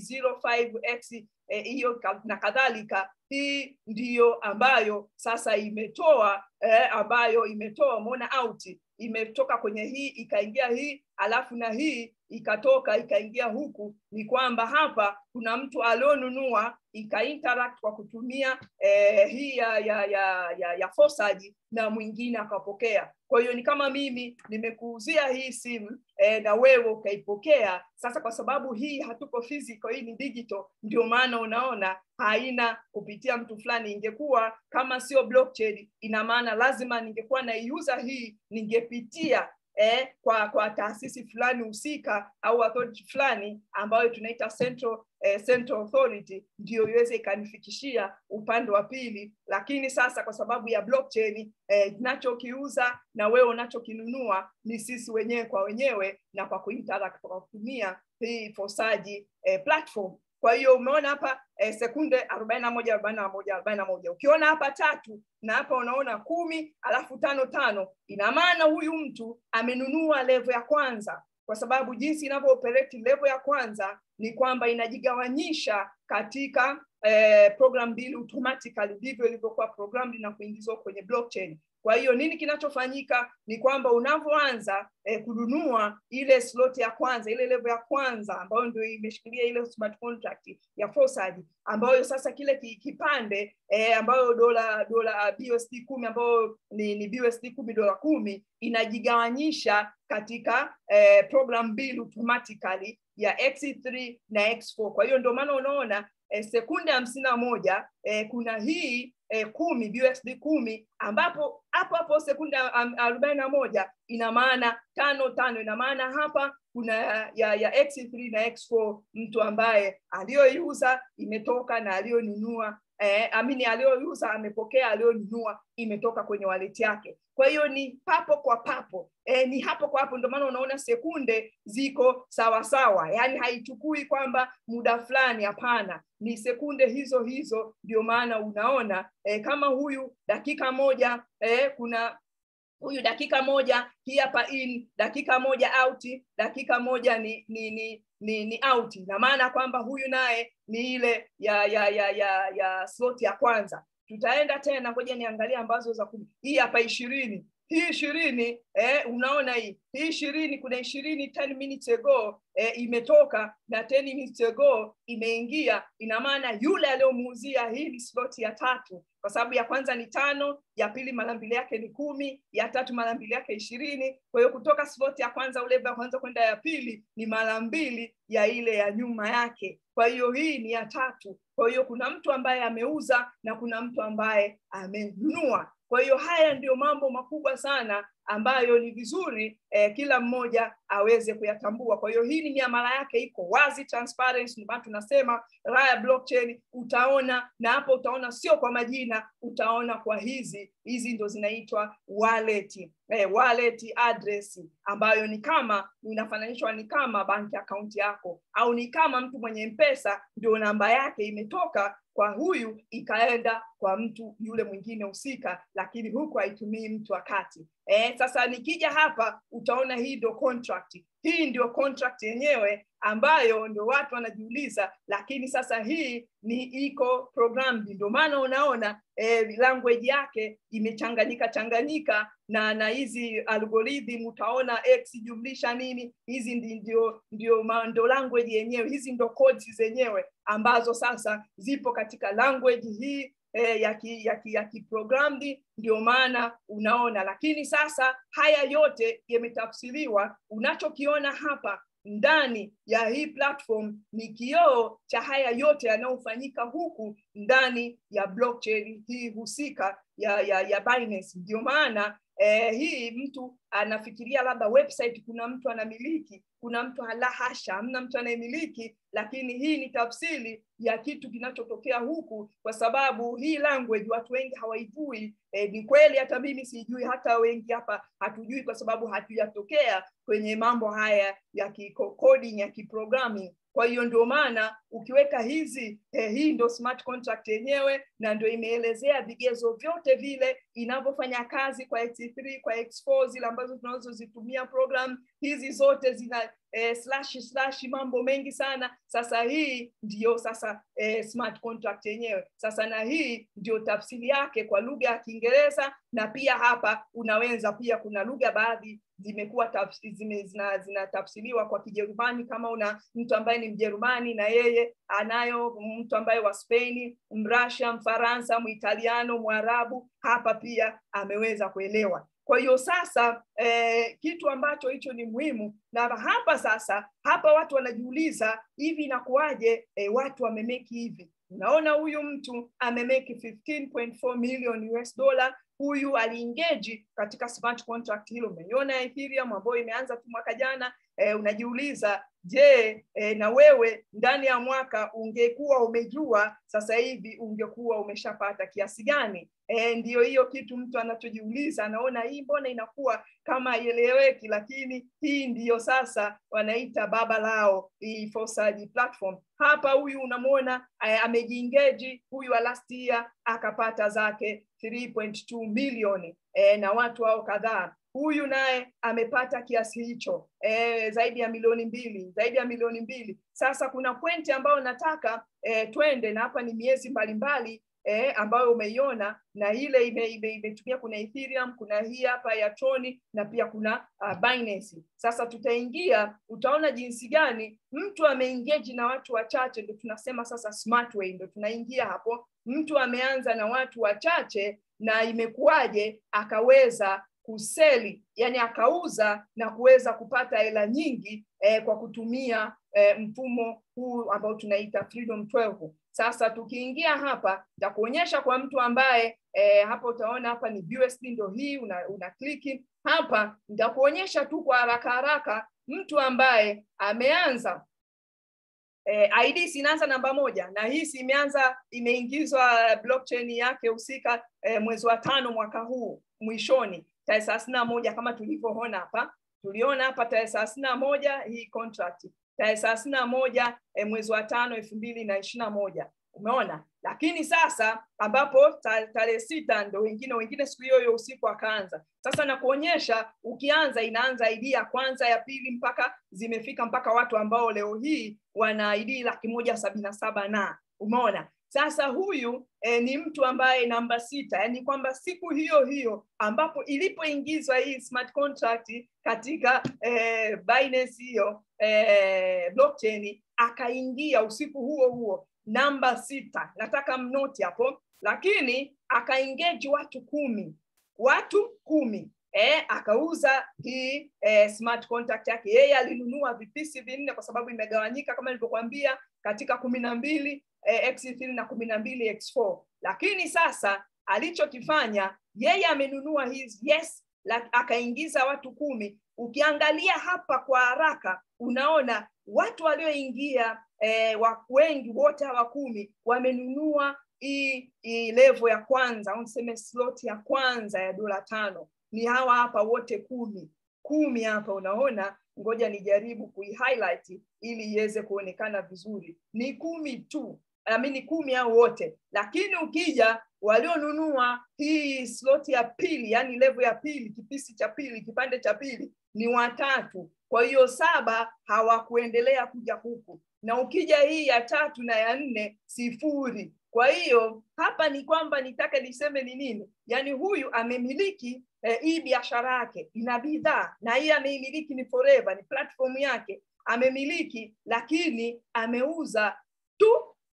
05x hiyo eh, na kadhalika hii ndiyo ambayo sasa imetoa eh, ambayo imetoa umeona out imetoka kwenye hii ikaingia hii alafu na hii ikatoka ikaingia huku ni kwamba hapa kuna mtu alionunua ikainteract kwa kutumia eh, hii ya ya ya, ya, ya fosaji na mwingine akapokea kwa hiyo ni kama mimi nimekuuzia hii simu eh, na wewe ukaipokea sasa kwa sababu hii hatuko physical hii ni digital ndio maana unaona haina kupitia mtu fulani ingekuwa kama sio blockchain ina maana lazima ningekuwa naiuza hii ningepitia eh, kwa kwa taasisi fulani husika au authority fulani ambayo tunaita central eh, central authority ndio iweze ikanifikishia upande wa pili lakini sasa kwa sababu ya blockchain eh, nachokiuza na wewe unachokinunua ni sisi wenyewe kwa wenyewe na kwa kuinteract kwa kutumia hii fosaji eh, platform kwa hiyo umeona hapa eh, sekunde arobaini na moja arobaini na moja arobaini na moja ukiona hapa tatu na hapa unaona kumi alafu tano tano ina maana huyu mtu amenunua levo ya kwanza kwa sababu jinsi inavyooperate levo ya kwanza ni kwamba inajigawanyisha katika eh, program mbili automatically ndivyo ilivyokuwa program na kuingizwa kwenye blockchain kwa hiyo nini kinachofanyika ni kwamba unavyoanza eh, kununua ile slot ya kwanza ile level ya kwanza ambayo ndio imeshikilia ile smart contract ya Forsage ambayo sasa kile kipande eh, ambayo dola dola BUSD kumi ambayo ni, ni BUSD kumi dola kumi inajigawanyisha katika eh, program mbili automatically ya X3 na X4. Kwa hiyo ndio maana unaona eh, sekunde hamsini na moja eh, kuna hii eh, kumi BUSD kumi ambapo hapo hapo sekunde arobaini na moja ina maana tano tano, ina maana hapa kuna ya, ya X3 na X4 mtu ambaye aliyoiuza imetoka na aliyonunua eh, amini aliyoiuza amepokea, aliyonunua imetoka kwenye wallet yake. Kwa hiyo ni papo kwa papo eh, ni hapo kwa hapo, ndio maana unaona sekunde ziko sawa sawa, yaani haichukui kwamba muda fulani, hapana, ni sekunde hizo hizo. Ndio maana unaona eh, kama huyu dakika moja eh, kuna huyu dakika moja hii hapa in dakika moja out dakika moja ni ni ni ni, ni out na maana kwamba huyu naye ni ile ya ya ya ya, ya slot ya kwanza tutaenda tena ngoja niangalie ambazo za kumi hii hapa ishirini hii ishirini eh, unaona hii hii ishirini kuna ishirini 10 minutes ago eh, imetoka na 10 minutes ago imeingia ina maana yule aliyomuuzia hii ni slot ya tatu kwa sababu ya kwanza ni tano ya pili mara mbili yake ni kumi ya tatu mara mbili yake ishirini kwa hiyo kutoka slot ya kwanza ule ya kwanza kwenda ya pili ni mara mbili ya ile ya nyuma yake kwa hiyo hii ni ya tatu kwa hiyo kuna mtu ambaye ameuza na kuna mtu ambaye amenunua kwa hiyo haya ndiyo mambo makubwa sana ambayo ni vizuri eh, kila mmoja aweze kuyatambua. Kwa hiyo hii ni miamala yake iko wazi, transparency, ndio maana tunasema raha ya blockchain. Utaona na hapo utaona sio kwa majina, utaona kwa hizi hizi ndo zinaitwa wallet eh, wallet address ambayo ni kama inafananishwa ni kama banki account yako au ni kama mtu mwenye mpesa ndio namba yake imetoka kwa huyu ikaenda kwa mtu yule mwingine husika, lakini huku haitumii mtu wakati eh, sasa nikija hapa utaona hii ndio contract. Hii ndio contract yenyewe ambayo ndio watu wanajiuliza, lakini sasa hii ni iko programmed, ndio maana unaona eh, language yake imechanganyika changanyika na na hizi algorithm utaona x jumlisha nini, hizi ndio ndio ndio language yenyewe, hizi ndio codes zenyewe ambazo sasa zipo katika language hii eh, ya ki, ya ki, ya kiprogrammed ndio maana unaona lakini sasa haya yote yametafsiriwa unachokiona hapa ndani ya hii platform ni kioo cha haya yote yanayofanyika huku ndani ya blockchain hii husika ya ya, ya Binance ndio maana eh, hii mtu anafikiria labda website kuna mtu anamiliki kuna mtu hala hasha hamna mtu anayemiliki lakini hii ni tafsiri ya kitu kinachotokea huku kwa sababu hii language watu wengi hawaijui e, ni kweli hata mimi sijui hata wengi hapa hatujui kwa sababu hatujatokea kwenye mambo haya ya coding ya kiprogramming kwa hiyo ndio maana ukiweka hizi eh, hii ndio smart contract yenyewe na ndio imeelezea vigezo vyote vile inavyofanya kazi kwa x3 kwa x4 zile ambazo tunazozitumia program hizi zote zina eh, slash slash mambo mengi sana sasa hii ndio sasa eh, smart contract yenyewe sasa na hii ndio tafsiri yake kwa lugha ya kiingereza na pia hapa unaweza pia kuna lugha baadhi zimekuwa zime, zina, zinatafsiriwa kwa kijerumani kama una mtu ambaye ni mjerumani na yeye anayo mtu ambaye wa spaini mrasha mfaransa muitaliano mwarabu hapa pia ameweza kuelewa kwa hiyo sasa eh, kitu ambacho hicho ni muhimu na hapa sasa hapa watu wanajiuliza hivi inakuwaje eh, watu wamemeki hivi unaona huyu mtu amemeki 15.4 million US dollar huyu aliingeji katika smart contract hilo umeiona ethereum ambayo imeanza tu mwaka jana eh, unajiuliza je eh, na wewe ndani ya mwaka ungekuwa umejua sasa hivi ungekuwa umeshapata kiasi gani eh, ndiyo hiyo kitu mtu anachojiuliza anaona hii mbona inakuwa kama haieleweki lakini hii ndiyo sasa wanaita baba lao hii Fosaji platform hapa huyu unamwona eh, amejiingeji huyu last year akapata zake 3.2 milioni eh, na watu hao kadhaa huyu naye amepata kiasi hicho e, zaidi ya milioni mbili zaidi ya milioni mbili sasa kuna pointi ambayo nataka e, twende na hapa ni miezi mbalimbali e, ambayo umeiona na ile imetumia ime, ime, ime kuna ethereum kuna hii hapa ya troni na pia kuna uh, binance sasa tutaingia utaona jinsi gani mtu ameingeji na watu wachache ndo tunasema sasa smart way ndo tunaingia hapo mtu ameanza na watu wachache na imekuwaje akaweza kuseli yani akauza na kuweza kupata hela nyingi eh, kwa kutumia eh, mfumo huu ambao tunaita freedom 12 sasa tukiingia hapa takuonyesha kwa mtu ambaye eh, hapa utaona hapa ni USD ndo hii una, una kliki hapa nitakuonyesha tu kwa haraka haraka mtu ambaye ameanza eh, ID sinaanza namba moja na hii si imeanza imeingizwa blockchain yake husika eh, mwezi wa tano mwaka huu mwishoni tarehe thelathini na moja kama tulivyoona hapa tuliona hapa tarehe thelathini na moja hii contract tarehe thelathini na moja eh, mwezi wa tano elfu mbili na ishiri na moja umeona lakini sasa ambapo tarehe sita ndo wengine wengine siku hiyo hiyo usiku akaanza sasa nakuonyesha ukianza inaanza ID ya kwanza ya pili mpaka zimefika mpaka watu ambao leo hii wana ID laki moja sabini na saba na umeona sasa huyu eh, ni mtu ambaye namba sita yani kwamba siku hiyo hiyo ambapo ilipoingizwa hii smart contract katika eh, Binance hiyo eh, blockchain akaingia usiku huo huo namba sita nataka mnoti hapo lakini akaengeji watu kumi watu kumi eh, akauza hii eh, smart contract yake yeye alinunua vipisi vinne kwa sababu imegawanyika kama nilivyokuambia katika kumi na mbili eh, x3 na kumi na mbili x4 lakini sasa alichokifanya yeye amenunua hizi yes la, akaingiza watu kumi ukiangalia hapa kwa haraka unaona watu walioingia eh, wengi wote hawa kumi wamenunua hii hii level ya kwanza au niseme slot ya kwanza ya dola tano ni hawa hapa wote kumi kumi hapa unaona ngoja nijaribu kuihighlight ili iweze kuonekana vizuri ni kumi tu amini kumi au wote lakini ukija walionunua hii slot ya pili yani level ya pili kipisi cha pili kipande cha pili ni watatu kwa hiyo saba hawakuendelea kuja huku na ukija hii ya tatu na ya nne sifuri kwa hiyo hapa ni kwamba nitaka niseme ni nini yaani huyu amemiliki eh, hii biashara yake ina bidhaa na hii ameimiliki ni forever ni platform yake amemiliki lakini ameuza tu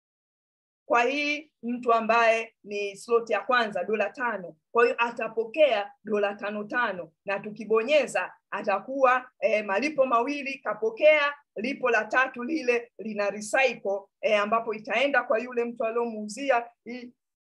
kwa hii mtu ambaye ni slot ya kwanza dola tano kwa hiyo atapokea dola tano tano na tukibonyeza atakuwa eh, malipo mawili kapokea lipo la tatu lile lina recycle eh, ambapo itaenda kwa yule mtu aliyomuuzia hii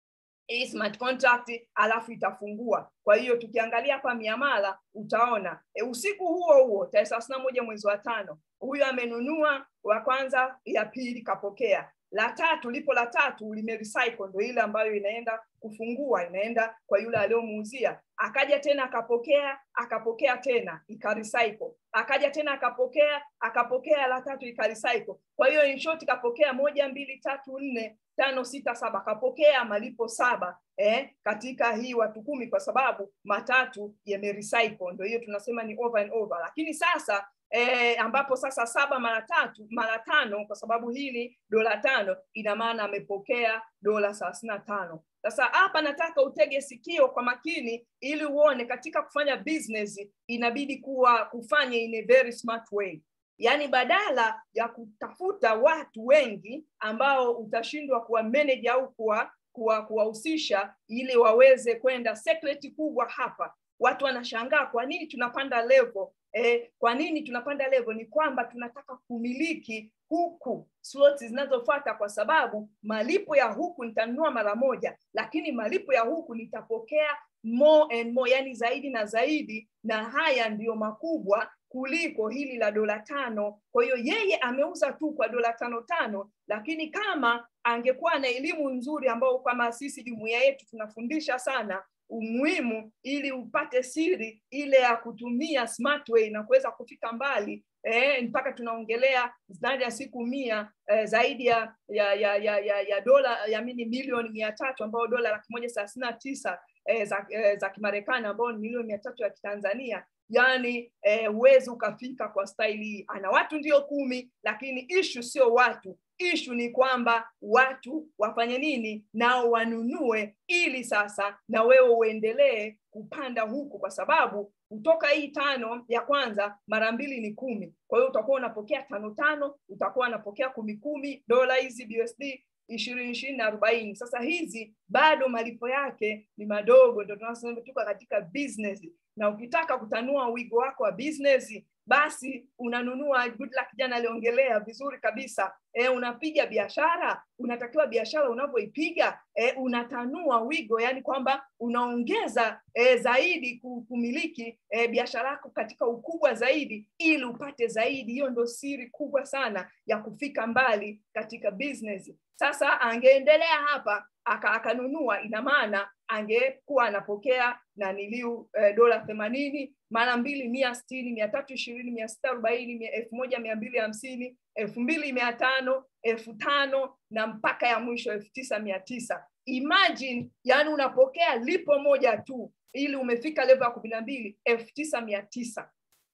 hii smart contract alafu itafungua kwa hiyo tukiangalia hapa miamala utaona e, usiku huo huo tarehe thelathini na moja mwezi wa tano huyu amenunua wa kwanza ya pili kapokea la tatu lipo la tatu limerecycle ndo ile ambayo inaenda kufungua inaenda kwa yule aliyomuuzia akaja tena akapokea akapokea tena ikarecycle akaja tena akapokea akapokea la tatu ikarecycle kwa hiyo in short kapokea moja mbili tatu nne tano sita saba kapokea malipo saba eh, katika hii watu kumi kwa sababu matatu yamerecycle ndo hiyo tunasema ni over and over lakini sasa eh, ambapo sasa saba mara tatu mara tano kwa sababu hii ni dola tano ina maana amepokea dola thelathini na tano sasa hapa nataka utege sikio kwa makini ili uone katika kufanya business inabidi kuwa kufanya in a very smart way yaani badala ya kutafuta watu wengi ambao utashindwa kuwa manage au kuwa kuwahusisha ili waweze kwenda secret kubwa hapa watu wanashangaa kwa nini tunapanda level eh, kwa nini tunapanda level ni kwamba tunataka kumiliki huku slots zinazofuata kwa sababu malipo ya huku nitanunua mara moja lakini malipo ya huku nitapokea more and more yani zaidi na zaidi na haya ndiyo makubwa kuliko hili la dola tano kwa hiyo yeye ameuza tu kwa dola tano tano lakini kama angekuwa na elimu nzuri ambao kama sisi jumuia yetu tunafundisha sana umuhimu ili upate siri ile ya kutumia smart way na kuweza kufika mbali eh, mpaka tunaongelea ndani ya siku mia eh, zaidi ya ya ya ya, ya, ya dola ya mini milioni mia tatu ambayo dola laki moja thelathini na tisa eh, za, eh, za kimarekani ambao ni milioni mia tatu ya kitanzania yani huwezi eh, ukafika kwa staili hii ana watu ndio kumi lakini ishu sio watu ishu ni kwamba watu wafanye nini nao wanunue ili sasa na wewe uendelee kupanda huku kwa sababu kutoka hii tano ya kwanza mara mbili ni kumi kwa hiyo utakuwa unapokea tano tano utakuwa unapokea kumi kumi dola hizi BUSD ishirini ishirini na arobaini sasa hizi bado malipo yake ni madogo ndo tunasema tuko katika business na ukitaka kutanua wigo wako wa business basi unanunua good luck jana aliongelea vizuri kabisa e, unapiga biashara unatakiwa biashara unavyoipiga e, unatanua wigo yani kwamba unaongeza e, zaidi kumiliki e, biashara yako katika ukubwa zaidi ili upate zaidi hiyo ndo siri kubwa sana ya kufika mbali katika business sasa angeendelea hapa akanunua ina maana angekuwa anapokea na niliu eh, dola themanini mara mbili mia sitini mia tatu ishirini mia sita arobaini elfu moja mia mbili hamsini elfu mbili mia tano elfu tano na mpaka ya mwisho elfu tisa mia tisa imagine yani unapokea lipo moja tu ili umefika level ya kumi na mbili elfu tisa mia tisa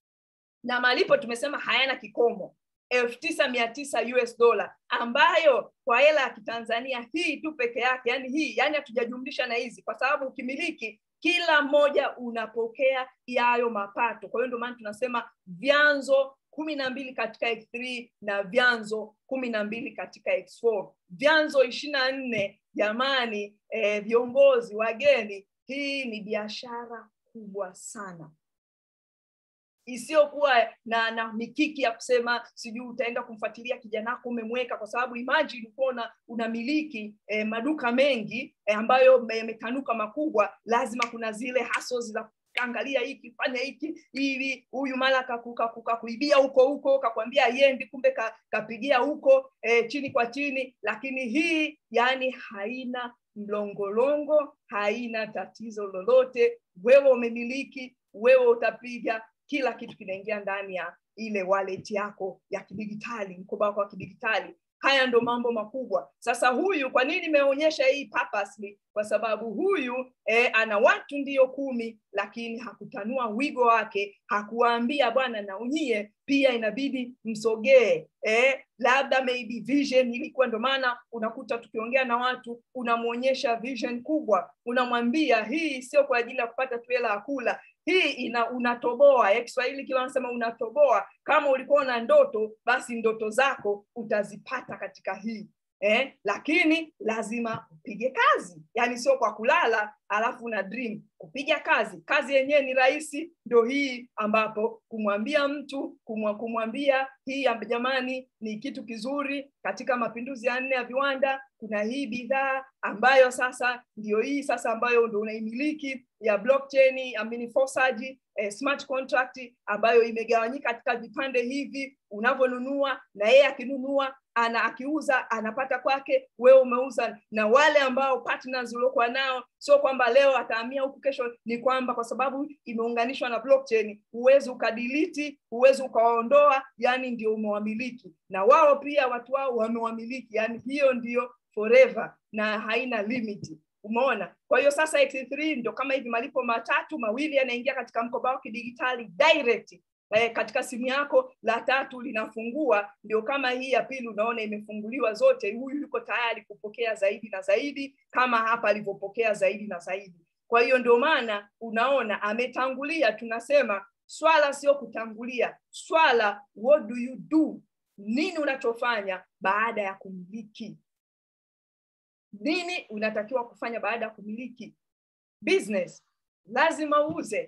na malipo tumesema hayana kikomo elfu tisa mia tisa US dollar ambayo kwa hela ya kitanzania hii tu peke yake yani hii yani hatujajumlisha na hizi kwa sababu ukimiliki kila mmoja unapokea yayo mapato kwa hiyo ndio maana tunasema vyanzo kumi na mbili katika x3 na vyanzo kumi na mbili katika x4 vyanzo ishirini na nne jamani eh, viongozi wageni hii ni biashara kubwa sana isiyokuwa na na mikiki ya kusema sijui utaenda kumfuatilia kijana wako umemweka kwa sababu imagine ukiwa unamiliki eh, maduka mengi eh, ambayo yametanuka makubwa lazima kuna zile hustles za angalia hiki fanya hiki hivi huyu mara kakuibia huko huko kakwambia yendi kumbe ka, kapigia huko eh, chini kwa chini lakini hii yani haina mlongolongo haina tatizo lolote wewe umemiliki wewe utapiga kila kitu kinaingia ndani ya ile wallet yako ya kidigitali mkoba wako wa kidigitali haya ndo mambo makubwa sasa huyu kwa nini nimeonyesha hii purposely kwa sababu huyu eh, ana watu ndiyo kumi lakini hakutanua wigo wake hakuwaambia bwana na unyie pia inabidi msogee eh, labda maybe vision ilikuwa ndo maana unakuta tukiongea na watu unamwonyesha vision kubwa unamwambia hii sio kwa ajili ya kupata tu hela ya kula hii ina unatoboa ya kiswahili kiwa anasema unatoboa kama ulikuwa na ndoto basi ndoto zako utazipata katika hii eh, lakini lazima upige kazi yani sio kwa kulala alafu na dream kupiga kazi kazi yenyewe ni rahisi ndo hii ambapo kumwambia mtu kumwa, kumwambia hii jamani ni kitu kizuri katika mapinduzi ya nne ya viwanda kuna hii bidhaa ambayo sasa ndio hii sasa ambayo ndo unaimiliki ya blockchain amini fosaji eh, smart contract ambayo imegawanyika katika vipande hivi unavyonunua na yeye akinunua ana akiuza anapata kwake wewe umeuza na wale ambao partners uliokuwa nao sio kwamba leo atahamia huku kesho ni kwamba kwa sababu imeunganishwa na blockchain huwezi ukadiliti huwezi ukawaondoa yani ndio umewamiliki na wao pia watu wao wamewamiliki yani hiyo ndio forever na haina limiti umeona kwa hiyo sasa x3 ndio kama hivi malipo matatu mawili yanaingia katika mkoba wako kidigitali direct eh, katika simu yako la tatu linafungua ndio kama hii ya pili unaona imefunguliwa zote huyu yuko tayari kupokea zaidi na zaidi kama hapa alivyopokea zaidi na zaidi kwa hiyo ndio maana unaona ametangulia tunasema swala sio kutangulia swala what do you do nini unachofanya baada ya kumiliki nini unatakiwa kufanya baada ya kumiliki business lazima uuze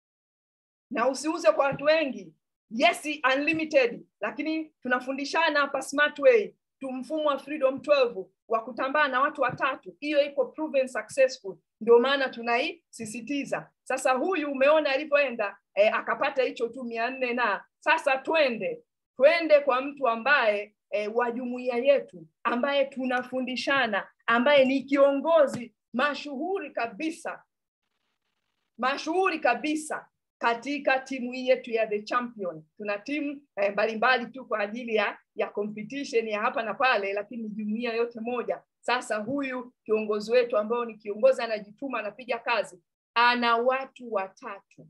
na usiuze kwa watu wengi yes unlimited lakini tunafundishana hapa smart way tu mfumo wa freedom 12 wa kutambaa na watu watatu hiyo iko proven successful ndio maana tunaisisitiza sasa huyu umeona alivyoenda eh, akapata hicho tu mia nne na sasa twende twende kwa mtu ambaye eh, wa jumuiya yetu ambaye tunafundishana ambaye ni kiongozi mashuhuri kabisa mashuhuri kabisa katika timu hii yetu ya the champion tuna timu eh, mbalimbali tu kwa ajili ya ya competition ya hapa na pale lakini jumuiya yote moja sasa huyu kiongozi wetu ambao ni kiongozi anajituma anapiga kazi ana watu watatu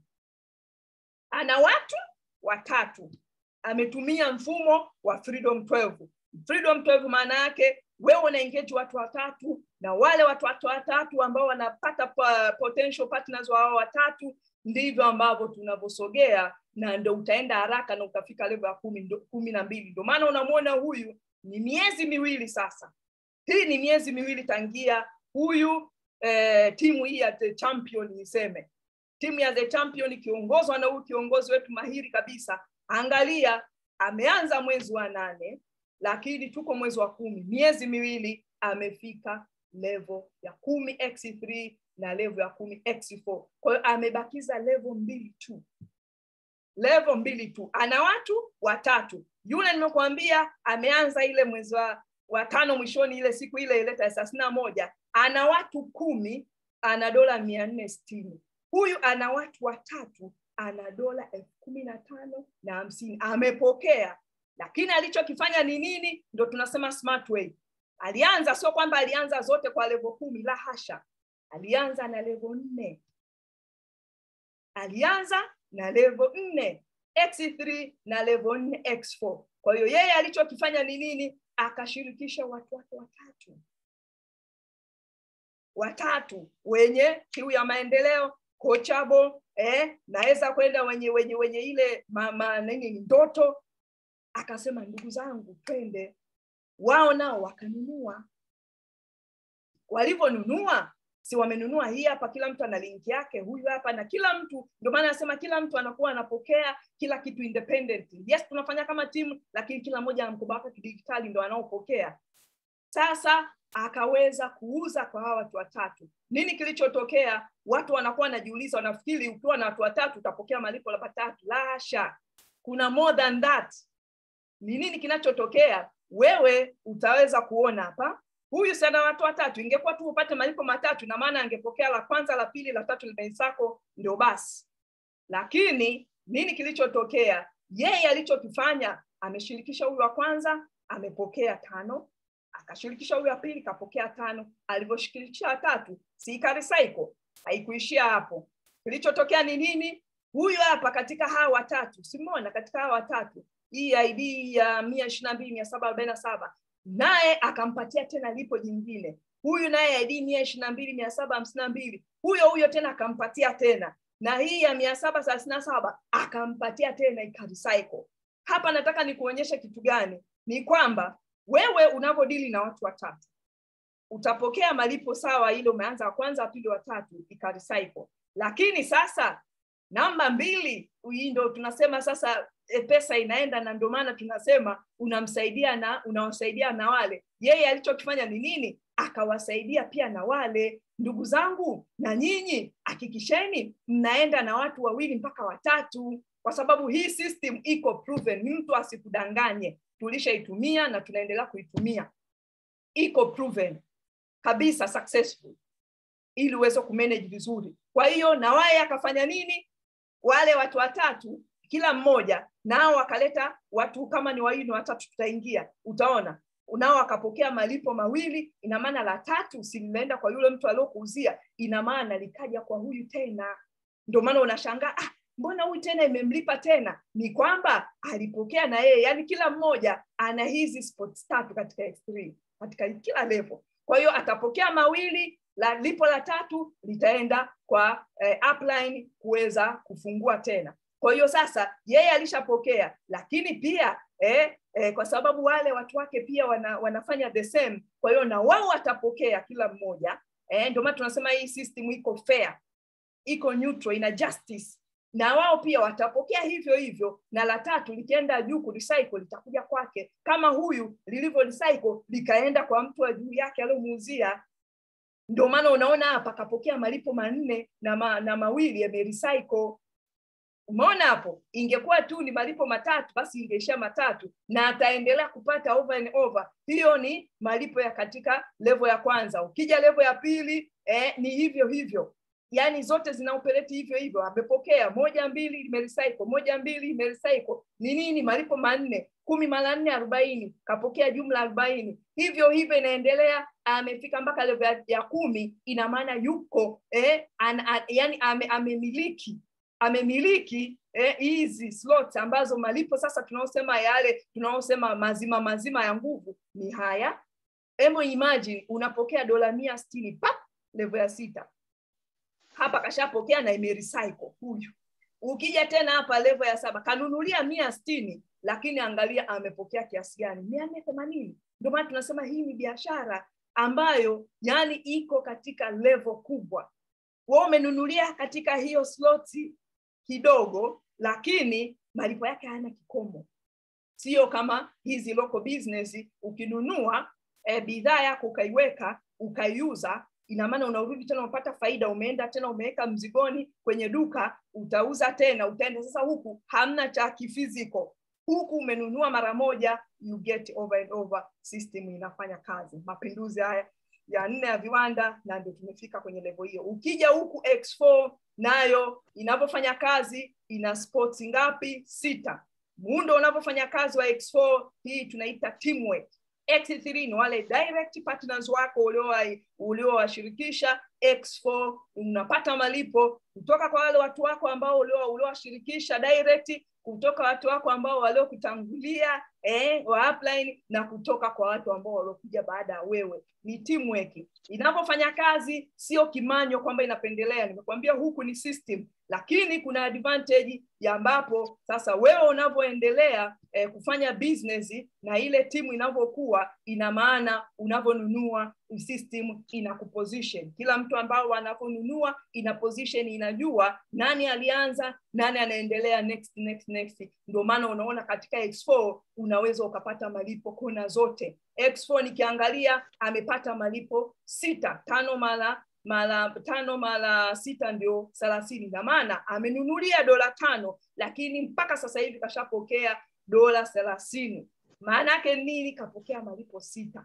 ana watu watatu ametumia mfumo wa freedom 12 freedom 12 maana yake wewe una engage watu watatu na wale watu watu watatu ambao wanapata potential partners wao watatu ndivyo ambavyo tunavyosogea na ndo utaenda haraka na utafika level ya kumi, kumi na mbili ndio maana unamwona huyu ni miezi miwili sasa hii ni miezi miwili tangia huyu eh, timu hii ya the champion niseme timu ya the champion ikiongozwa na huyu kiongozi wetu mahiri kabisa angalia ameanza mwezi wa nane lakini tuko mwezi wa kumi miezi miwili amefika level ya kumi x3 na level ya kumi x4 kwa hiyo amebakiza level mbili tu level mbili tu ana watu watatu yule nimekuambia ameanza ile mwezi wa wa tano mwishoni ile siku ile ile tarehe thelathini na moja ana watu kumi ana dola mia nne sitini huyu ana watu watatu ana dola elfu kumi na tano na hamsini amepokea lakini alichokifanya ni nini ndo tunasema smart way alianza sio kwamba alianza zote kwa levo kumi la hasha alianza na levo nne alianza na levo nne x3 na levo nne x4 kwa hiyo yeye alichokifanya ni nini akashirikisha watu wake watatu watatu wenye kiu ya maendeleo coachable eh, naweza kwenda wenye wenye wenye ile mama nini ndoto akasema ndugu zangu twende wao nao wakanunua walivyonunua si wamenunua hii hapa kila mtu ana link yake huyu hapa na kila mtu ndio maana anasema kila mtu anakuwa anapokea kila kitu independent yes tunafanya kama timu lakini kila mmoja ana mkoba wake kidigitali ndo anaopokea sasa akaweza kuuza kwa hawa watu watatu nini kilichotokea watu wanakuwa wanajiuliza wanafikiri ukiwa na watu watatu utapokea malipo labda tatu lasha kuna more than that ni nini kinachotokea wewe utaweza kuona hapa huyu sana watu watatu ingekuwa tu upate malipo matatu na maana angepokea la kwanza la pili la tatu limensako ndio basi lakini nini kilichotokea yeye alichokifanya ameshirikisha huyu wa kwanza amepokea tano akashirikisha huyu wa pili kapokea tano alivyoshirikisha watatu si ikarisaiko haikuishia hapo kilichotokea ni nini huyu hapa katika hawa watatu simona katika hawa watatu hii id ya mia ishiri na mbili mia saba arobaini na saba naye akampatia tena lipo jingine huyu naye id mia ishiri na mbili mia saba hamsini na mbili huyo huyo tena akampatia tena na hii ya mia saba thelathini na saba akampatia tena ikaricycle hapa nataka nikuonyeshe kitu gani ni kwamba wewe unavyodili na watu watatu utapokea malipo sawa ile umeanza wa kwanza wa pili wa tatu ikarecycle lakini sasa namba mbili hii ndo tunasema sasa e, pesa inaenda na ndio maana tunasema unamsaidia na unawasaidia na wale yeye alichokifanya ni nini akawasaidia pia na wale ndugu zangu na nyinyi hakikisheni mnaenda na watu wawili mpaka watatu kwa sababu hii system iko proven mtu asikudanganye tulishaitumia na tunaendelea kuitumia iko proven kabisa successful ili uweze kumanage vizuri kwa hiyo na waye akafanya nini wale watu watatu kila mmoja nao wakaleta watu kama ni wawili watatu tutaingia utaona nao wakapokea malipo mawili ina maana la tatu si limeenda kwa yule mtu aliokuuzia ina maana likaja kwa huyu tena ndio maana unashangaa ah, mbona huyu tena imemlipa tena ni kwamba alipokea na yeye yani kila mmoja ana hizi spots tatu katika x3 katika kila level kwa hiyo atapokea mawili la lipo la tatu litaenda kwa eh, upline kuweza kufungua tena kwa hiyo sasa yeye alishapokea lakini pia eh, eh, kwa sababu wale watu wake pia wana, wanafanya the same kwa hiyo na wao watapokea kila mmoja eh, ndio maana tunasema hii system iko fair iko neutral ina justice na wao pia watapokea hivyo hivyo na la tatu likienda juu kurecycle litakuja kwake kama huyu lilivyo recycle likaenda kwa mtu wa juu yake aliyomuuzia ndio maana unaona hapa akapokea malipo manne na, ma, na mawili yamerecycle umeona hapo ingekuwa tu ni malipo matatu basi ingeishia matatu na ataendelea kupata over and over hiyo ni malipo ya katika levo ya kwanza ukija levo ya pili eh, ni hivyo hivyo yaani zote zinaoperate hivyo hivyo amepokea moja mbili imerecycle moja mbili imerecycle ni nini malipo manne kumi mara nne arobaini kapokea jumla arobaini hivyo hivyo inaendelea amefika mpaka levo ya, ya kumi ina maana yuko eh, an, an, yani ame, amemiliki amemiliki hizi eh, slots ambazo malipo sasa tunaosema yale tunaosema mazima mazima ya nguvu ni haya hebu imagine unapokea dola mia sitini pap levo ya sita hapa kashapokea na imerecycle huyu ukija tena hapa levo ya saba kanunulia mia sitini lakini angalia amepokea kiasi gani mia nne themanini ndio maana tunasema hii ni biashara ambayo yani iko katika levo kubwa wewe umenunulia katika hiyo sloti kidogo lakini malipo yake hayana kikomo sio kama hizi local business ukinunua e, bidhaa yako ukaiweka ukaiuza ina maana unarudi tena unapata faida umeenda tena umeweka mzigoni kwenye duka utauza tena utaenda sasa huku hamna cha kifiziko huku umenunua mara moja you get over and over system inafanya kazi mapinduzi haya ya nne ya viwanda na ndio tumefika kwenye levo hiyo ukija huku x4 nayo inavyofanya kazi ina sports ngapi sita muundo unavyofanya kazi wa x4 hii tunaita teamwork x3 ni wale direct partners wako uliowashirikisha x4 unapata malipo kutoka kwa wale watu wako ambao uliowashirikisha direct kutoka watu wako ambao waliokutangulia eh, wa upline na kutoka kwa watu ambao waliokuja baada ya wewe ni teamwork inavyofanya kazi sio kimanyo kwamba inapendelea nimekwambia huku ni system lakini kuna advantage ya ambapo sasa wewe unavyoendelea eh, kufanya business na ile timu inavyokuwa ina maana unavyonunua system ina kuposition kila mtu ambao anavyonunua ina position inajua nani alianza nani anaendelea next next next ndio maana unaona katika x4 unaweza ukapata malipo kona zote x4 nikiangalia amepata malipo sita tano mara mara tano mara sita ndio thelathini na maana amenunulia dola tano lakini mpaka sasa hivi kashapokea dola thelathini maana yake nini kapokea malipo sita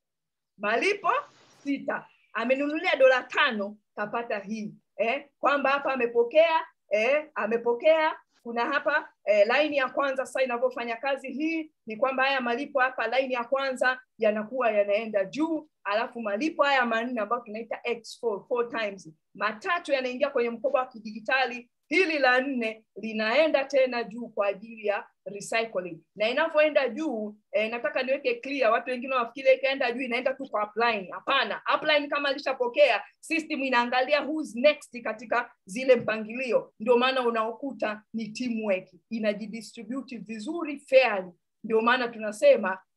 malipo sita amenunulia dola tano kapata hii eh, kwamba hapa amepokea eh, amepokea kuna hapa eh, laini ya kwanza sasa inavyofanya kazi hii ni kwamba haya malipo hapa laini ya kwanza yanakuwa yanaenda juu alafu malipo haya manne ambayo tunaita x4 four times matatu yanaingia kwenye mkoba wa kidijitali hili la nne linaenda tena juu kwa ajili ya recycling na inavyoenda juu eh, nataka niweke clear watu wengine wafikiri ikaenda juu inaenda tu kwa upline hapana upline kama alishapokea system inaangalia who's next katika zile mpangilio ndio maana unaokuta ni teamwork inajidistribute vizuri fairly ndio maana tunasema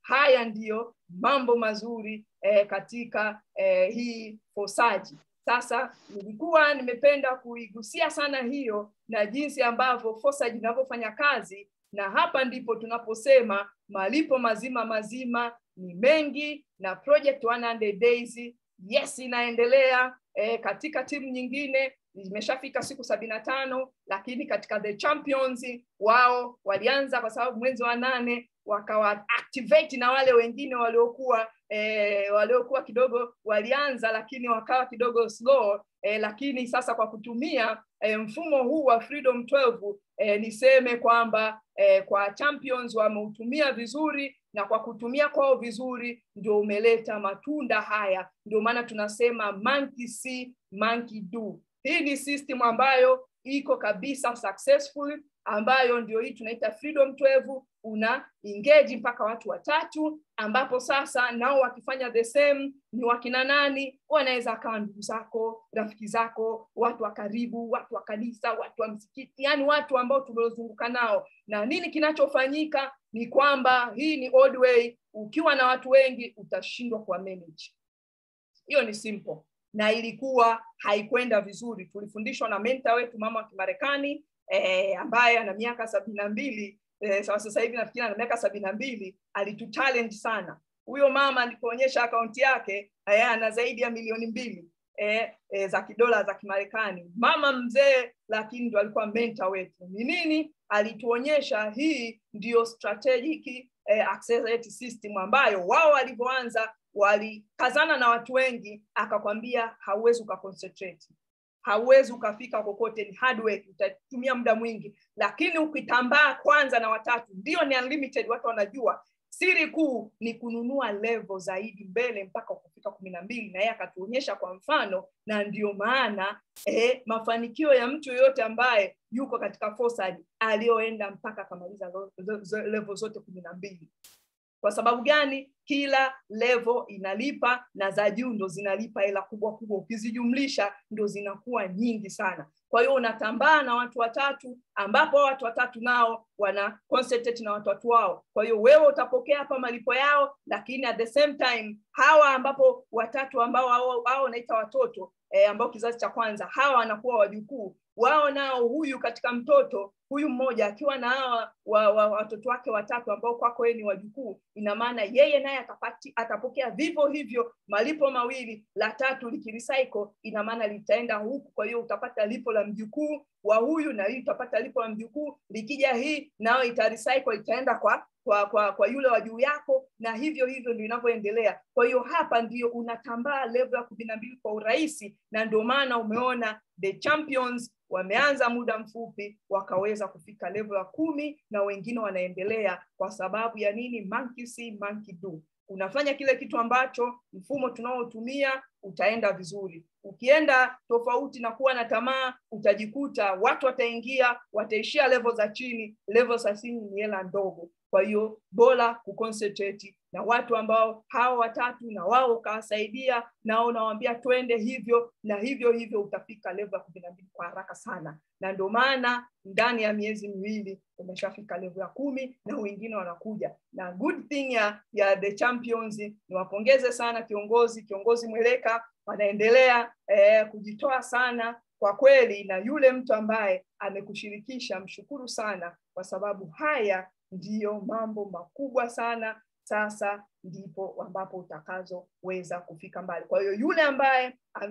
haya ndiyo mambo mazuri eh, katika eh, hii fosaji sasa nilikuwa nimependa kuigusia sana hiyo na jinsi ambavyo fosaji inavyofanya kazi na hapa ndipo tunaposema malipo mazima mazima ni mengi na project 100 days yes inaendelea eh, katika timu nyingine imeshafika siku sabini na tano lakini katika the champions wao walianza kwa sababu mwezi wa nane wakawa activate na wale wengine waliokuwa eh, waliokuwa kidogo walianza lakini wakawa kidogo slow eh, lakini sasa kwa kutumia eh, mfumo huu wa freedom 12 eh, niseme kwamba eh, kwa champions wameutumia vizuri na kwa kutumia kwao vizuri ndio umeleta matunda haya ndio maana tunasema monkey see, monkey do hii ni system ambayo iko kabisa successful ambayo ndio hii tunaita freedom 12 una engage mpaka watu watatu ambapo sasa nao wakifanya the same ni wakina nani wanaweza akawa ndugu zako rafiki zako watu wa karibu watu wa kanisa watu wa msikiti yani watu ambao tumeozunguka nao na nini kinachofanyika ni kwamba hii ni old way ukiwa na watu wengi utashindwa kuwa manage hiyo ni simple na ilikuwa haikwenda vizuri tulifundishwa na menta wetu mama wa kimarekani eh, ambaye ana miaka sabini na mbili eh, sasa hivi nafikiri ana miaka sabini na mbili alitutalent sana huyo mama alipoonyesha akaunti yake eh, ana zaidi ya milioni mbili eh, eh, za kidola za kimarekani mama mzee lakini ndo alikuwa menta wetu ni nini alituonyesha hii ndiyo strategic eh, accelerate system ambayo wao walivyoanza walikazana na watu wengi akakwambia hauwezi ukaconcentrate hauwezi ukafika kokote ni hard work utatumia muda mwingi lakini ukitambaa kwanza na watatu ndio ni unlimited watu wanajua siri kuu ni kununua level zaidi mbele mpaka kufika kumi na mbili na yeye akatuonyesha kwa mfano na ndio maana eh, mafanikio ya mtu yoyote ambaye yuko katika forsad aliyoenda mpaka akamaliza level zote kumi na mbili kwa sababu gani kila level inalipa na za juu ndo zinalipa hela kubwa kubwa ukizijumlisha ndo zinakuwa nyingi sana kwa hiyo unatambaa na watu watatu ambapo watu watatu nao wana concentrate na watu watu wao kwa hiyo wewe utapokea hapa malipo yao lakini at the same time hawa ambapo watatu ambao hao wanaita watoto eh, ambao kizazi cha kwanza hawa wanakuwa wajukuu wao nao huyu katika mtoto huyu mmoja akiwa na hawa wa, wa, watoto wake watatu ambao kwako yeye ni wajukuu ina maana yeye naye atapati atapokea vivyo hivyo malipo mawili la tatu likirecycle ina maana litaenda huku kwa hiyo utapata lipo la mjukuu wa huyu na hii utapata lipo la mjukuu likija hii nayo itarecycle itaenda kwa kwa kwa kwa yule wa juu yako na hivyo hivyo ndio inavyoendelea kwa hiyo hapa ndio unatambaa level ya kumi na mbili kwa urahisi na ndio maana umeona the champions wameanza muda mfupi wakaweza kufika level ya kumi na wengine wanaendelea kwa sababu ya nini monkey see, monkey do unafanya kile kitu ambacho mfumo tunaotumia utaenda vizuri ukienda tofauti na kuwa na tamaa utajikuta watu wataingia wataishia level za chini level za chini ni hela ndogo kwa hiyo bora kuconcentrate na watu ambao hawa watatu na wao ukawasaidia nao unawambia twende hivyo na hivyo hivyo utafika level ya kumi na mbili kwa haraka sana na ndio maana ndani ya miezi miwili umeshafika level ya kumi na wengine wanakuja na good thing ya, ya the champions niwapongeze sana kiongozi kiongozi mweleka wanaendelea eh, kujitoa sana kwa kweli na yule mtu ambaye amekushirikisha mshukuru sana kwa sababu haya ndiyo mambo makubwa sana sasa ndipo ambapo utakazoweza kufika mbali kwa hiyo yule ambaye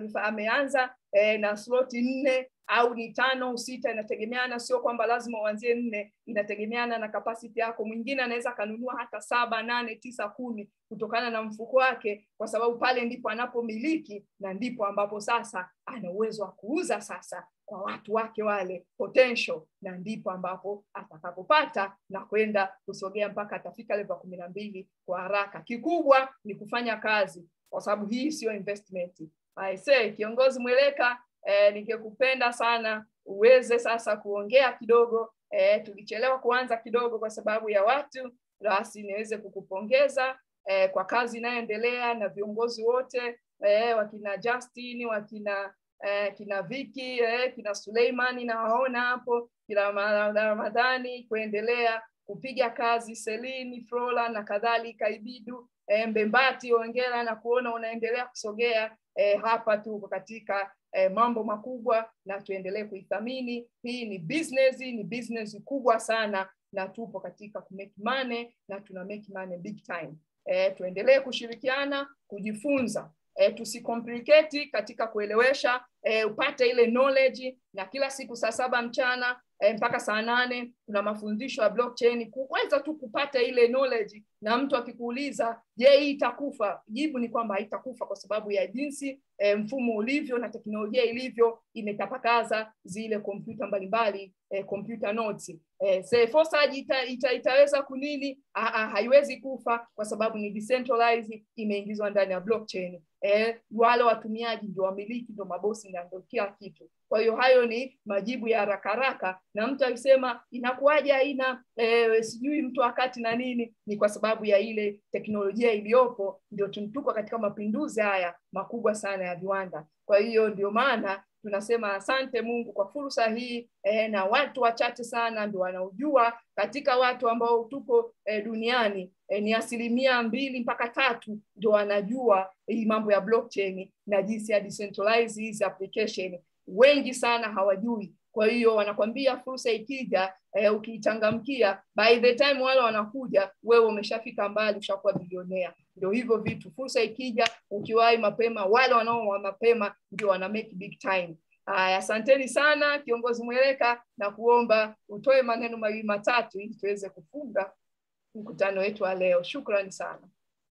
ameanza eh, na sloti nne au ni tano sita inategemeana sio kwamba lazima uanzie nne inategemeana na kapasiti yako mwingine anaweza akanunua hata saba nane tisa kumi kutokana na mfuko wake kwa sababu pale ndipo anapomiliki na ndipo ambapo sasa ana uwezo wa kuuza sasa kwa watu wake wale potential na ndipo ambapo atakapopata na kwenda kusogea mpaka atafika level kumi na mbili kwa haraka kikubwa ni kufanya kazi kwa sababu hii siyo investment I say, kiongozi mweleka eh, ningekupenda sana uweze sasa kuongea kidogo eh, tulichelewa kuanza kidogo kwa sababu ya watu basi niweze kukupongeza eh, kwa kazi inayoendelea na viongozi wote eh, wakina Justin wakina eh, kina Viki eh, kina Suleimani nawaona hapo kina Ramadhani kuendelea kupiga kazi selini flora na kadhalika ibidu e, mbembati ongera na kuona unaendelea kusogea e, hapa tuko katika e, mambo makubwa na tuendelee kuithamini hii ni business ni business kubwa sana na tupo katika kumake money na tuna make money big time e, tuendelee kushirikiana kujifunza e, tusicomplicate katika kuelewesha e, upate ile knowledge na kila siku saa saba mchana e, mpaka saa nane kuna mafundisho ya blockchain kuweza tu kupata ile knowledge na mtu akikuuliza je hii itakufa jibu ni kwamba haitakufa kwa sababu ya jinsi e, mfumo ulivyo na teknolojia ilivyo imetapakaza zile kompyuta mbalimbali e, computer nodes e, Forsaji ita, ita, itaweza kunini Aa, haiwezi kufa kwa sababu ni decentralized imeingizwa ndani ya blockchain e, wale watumiaji ndio wamiliki ndio mabosi na ndio kila kitu kwa hiyo hayo ni majibu ya haraka haraka na mtu akisema inakuwaje haina e, sijui mtu wakati na nini ni kwa sababu ya ile teknolojia iliyopo ndio tuko katika mapinduzi haya makubwa sana ya viwanda kwa hiyo ndio maana tunasema asante mungu kwa fursa hii e, na watu wachache sana ndio wanaojua katika watu ambao tuko e, duniani e, ni asilimia mbili mpaka tatu ndio wanajua hii mambo ya blockchain na jinsi ya decentralize hizi application wengi sana hawajui kwa hiyo wanakwambia fursa ikija eh, ukiichangamkia by the time wale wanakuja wewe umeshafika mbali ushakuwa bilionea ndio hivyo vitu fursa ikija ukiwahi mapema wale wanaoa mapema ndio wana make big time Aya, asanteni sana kiongozi mweleka na kuomba utoe maneno mawili matatu ili tuweze kufunga mkutano wetu wa leo shukrani sana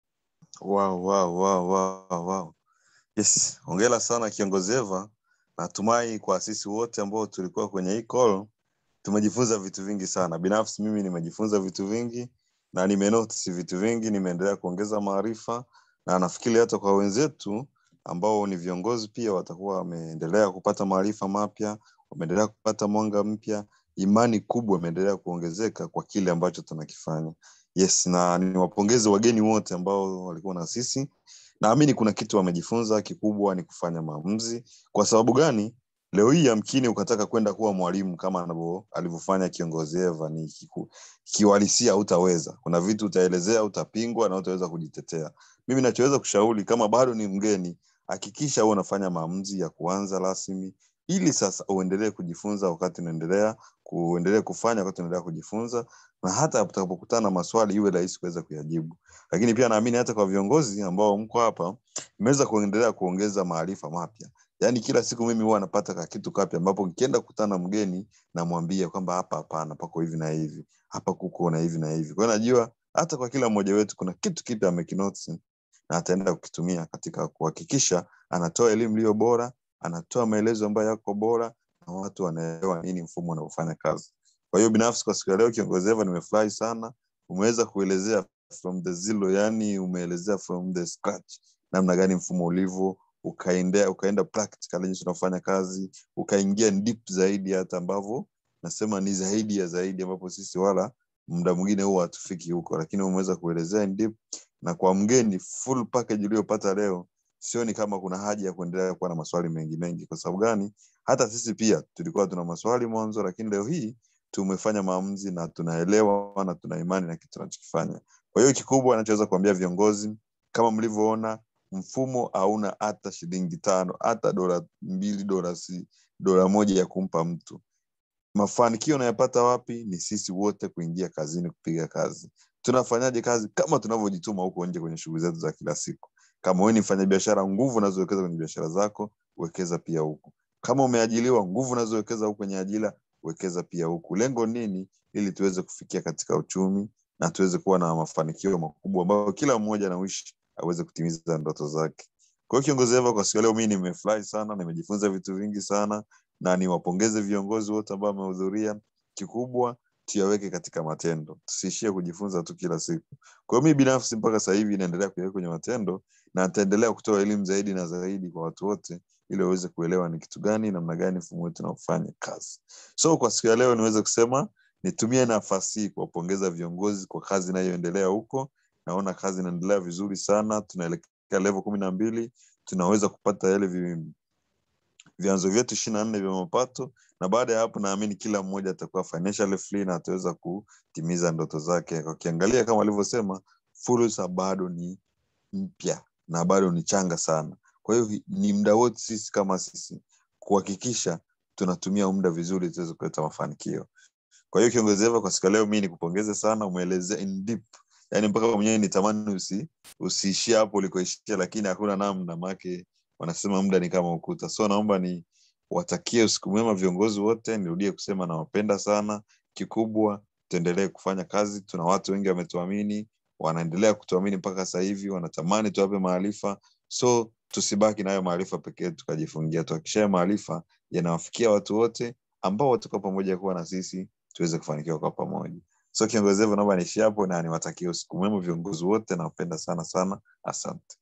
wow, wow, wow, wow, wow. yes hongera sana kiongozi eva natumai kwa sisi wote ambao tulikuwa kwenye hii call tumejifunza vitu vingi sana binafsi mimi nimejifunza vitu vingi na nimenotice vitu vingi nimeendelea kuongeza maarifa na nafikiri hata kwa wenzetu ambao ni viongozi pia watakuwa wameendelea kupata maarifa mapya wameendelea kupata mwanga mpya imani kubwa imeendelea kuongezeka kwa kile ambacho tunakifanya yes na niwapongeze wageni wote ambao walikuwa na sisi naamini kuna kitu wamejifunza kikubwa ni kufanya maamuzi kwa sababu gani leo hii yamkini ukataka kwenda kuwa mwalimu kama alivyofanya kiongozi eva ni kiuhalisia utaweza kuna vitu utaelezea utapingwa na utaweza kujitetea mimi nachoweza kushauri kama bado ni mgeni hakikisha huwa unafanya maamuzi ya kuanza rasmi ili sasa uendelee kujifunza wakati unaendelea kuendelee kufanya wakati unaendelea kujifunza na hata utakapokutana na maswali iwe rahisi kuweza kuyajibu lakini pia naamini hata kwa viongozi ambao mko hapa imeweza kuendelea kuongeza maarifa mapya yaani kila siku mimi huwa napata ka kitu kapya ambapo nikienda kukutana na mgeni namwambia kwamba hapa hapana pako hivi na hivi hapa kuko na hivi na hivi kwa hiyo najua hata kwa kila mmoja wetu kuna kitu kipya amekinoti na ataenda kukitumia katika kuhakikisha anatoa elimu iliyo bora anatoa maelezo ambayo yako bora na watu wanaelewa nini mfumo unaofanya kazi kwa hiyo binafsi kwa siku ya leo kiongozi eva nimefurahi sana umeweza kuelezea from the zero yani umeelezea from the scratch namna gani mfumo ulivyo ukaendea ukaenda practical jinsi unafanya kazi ukaingia deep zaidi hata ambavyo nasema ni zaidi ya zaidi ambapo sisi wala muda mwingine huwa hatufiki huko lakini umeweza kuelezea in deep na kwa mgeni full package uliyopata leo sioni kama kuna haja ya kuendelea kuwa na maswali mengi mengi kwa sababu gani hata sisi pia tulikuwa tuna maswali mwanzo lakini leo hii tumefanya maamuzi na tunaelewa na tuna imani na kitu tunachokifanya kwa hiyo kikubwa anachoweza kuambia viongozi kama mlivyoona mfumo hauna hata shilingi tano hata dola mbili dola si dola moja ya kumpa mtu mafanikio unayapata wapi ni sisi wote kuingia kazini kupiga kazi tunafanyaje kazi kama tunavyojituma huko nje kwenye shughuli zetu za kila siku kama wewe ni mfanyabiashara nguvu unazowekeza kwenye biashara zako wekeza pia huku kama umeajiliwa nguvu unazowekeza huku kwenye ajira wekeza pia huku lengo nini ili tuweze kufikia katika uchumi na tuweze kuwa na mafanikio makubwa ambayo kila mmoja anaishi aweze kutimiza ndoto zake kwa hiyo kiongozi eva kwa siku leo mii nimefurahi sana nimejifunza vitu vingi sana na niwapongeze viongozi wote ambao wamehudhuria kikubwa tuyaweke katika matendo tusiishie kujifunza tu kila siku kwa hiyo mi binafsi mpaka sasa hivi naendelea kuyaweka kwenye matendo na nitaendelea kutoa elimu zaidi na zaidi kwa watu wote ili waweze kuelewa ni kitu gani namna gani mfumo wetu unaofanya kazi so kwa siku ya leo niweze kusema nitumie nafasi hii kuwapongeza viongozi kwa kazi inayoendelea huko naona kazi inaendelea vizuri sana tunaelekea level kumi na mbili tunaweza kupata yale vi, vyanzo vyetu ishiri na nne vya mapato na baada ya hapo naamini kila mmoja atakuwa financially free na ataweza kutimiza ndoto zake ukiangalia kama alivyosema fursa bado ni mpya na bado ni changa sana kwa hiyo ni muda wote sisi kama sisi kuhakikisha tunatumia muda vizuri tuweze kuleta mafanikio kwa hiyo kiongozi Eva, kwa siku ya leo mi nikupongeze sana umeelezea in deep yani mpaka mwenyewe nitamani usi, usiishie hapo ulikoishia lakini hakuna namna make wanasema muda ni kama ukuta so naomba ni watakie usiku mwema viongozi wote nirudie kusema nawapenda sana kikubwa tuendelee kufanya kazi tuna watu wengi wametuamini wanaendelea kutuamini mpaka sasa hivi wanatamani tuwape maarifa so tusibaki nayo maarifa pekee tukajifungia tuhakikishayo maarifa yanawafikia watu wote ambao watakuwa pamoja kuwa na sisi tuweze kufanikiwa kwa pamoja so kiongozi hivyo naomba niishi hapo na niwatakie usiku mwema viongozi wote nawapenda sana sana asante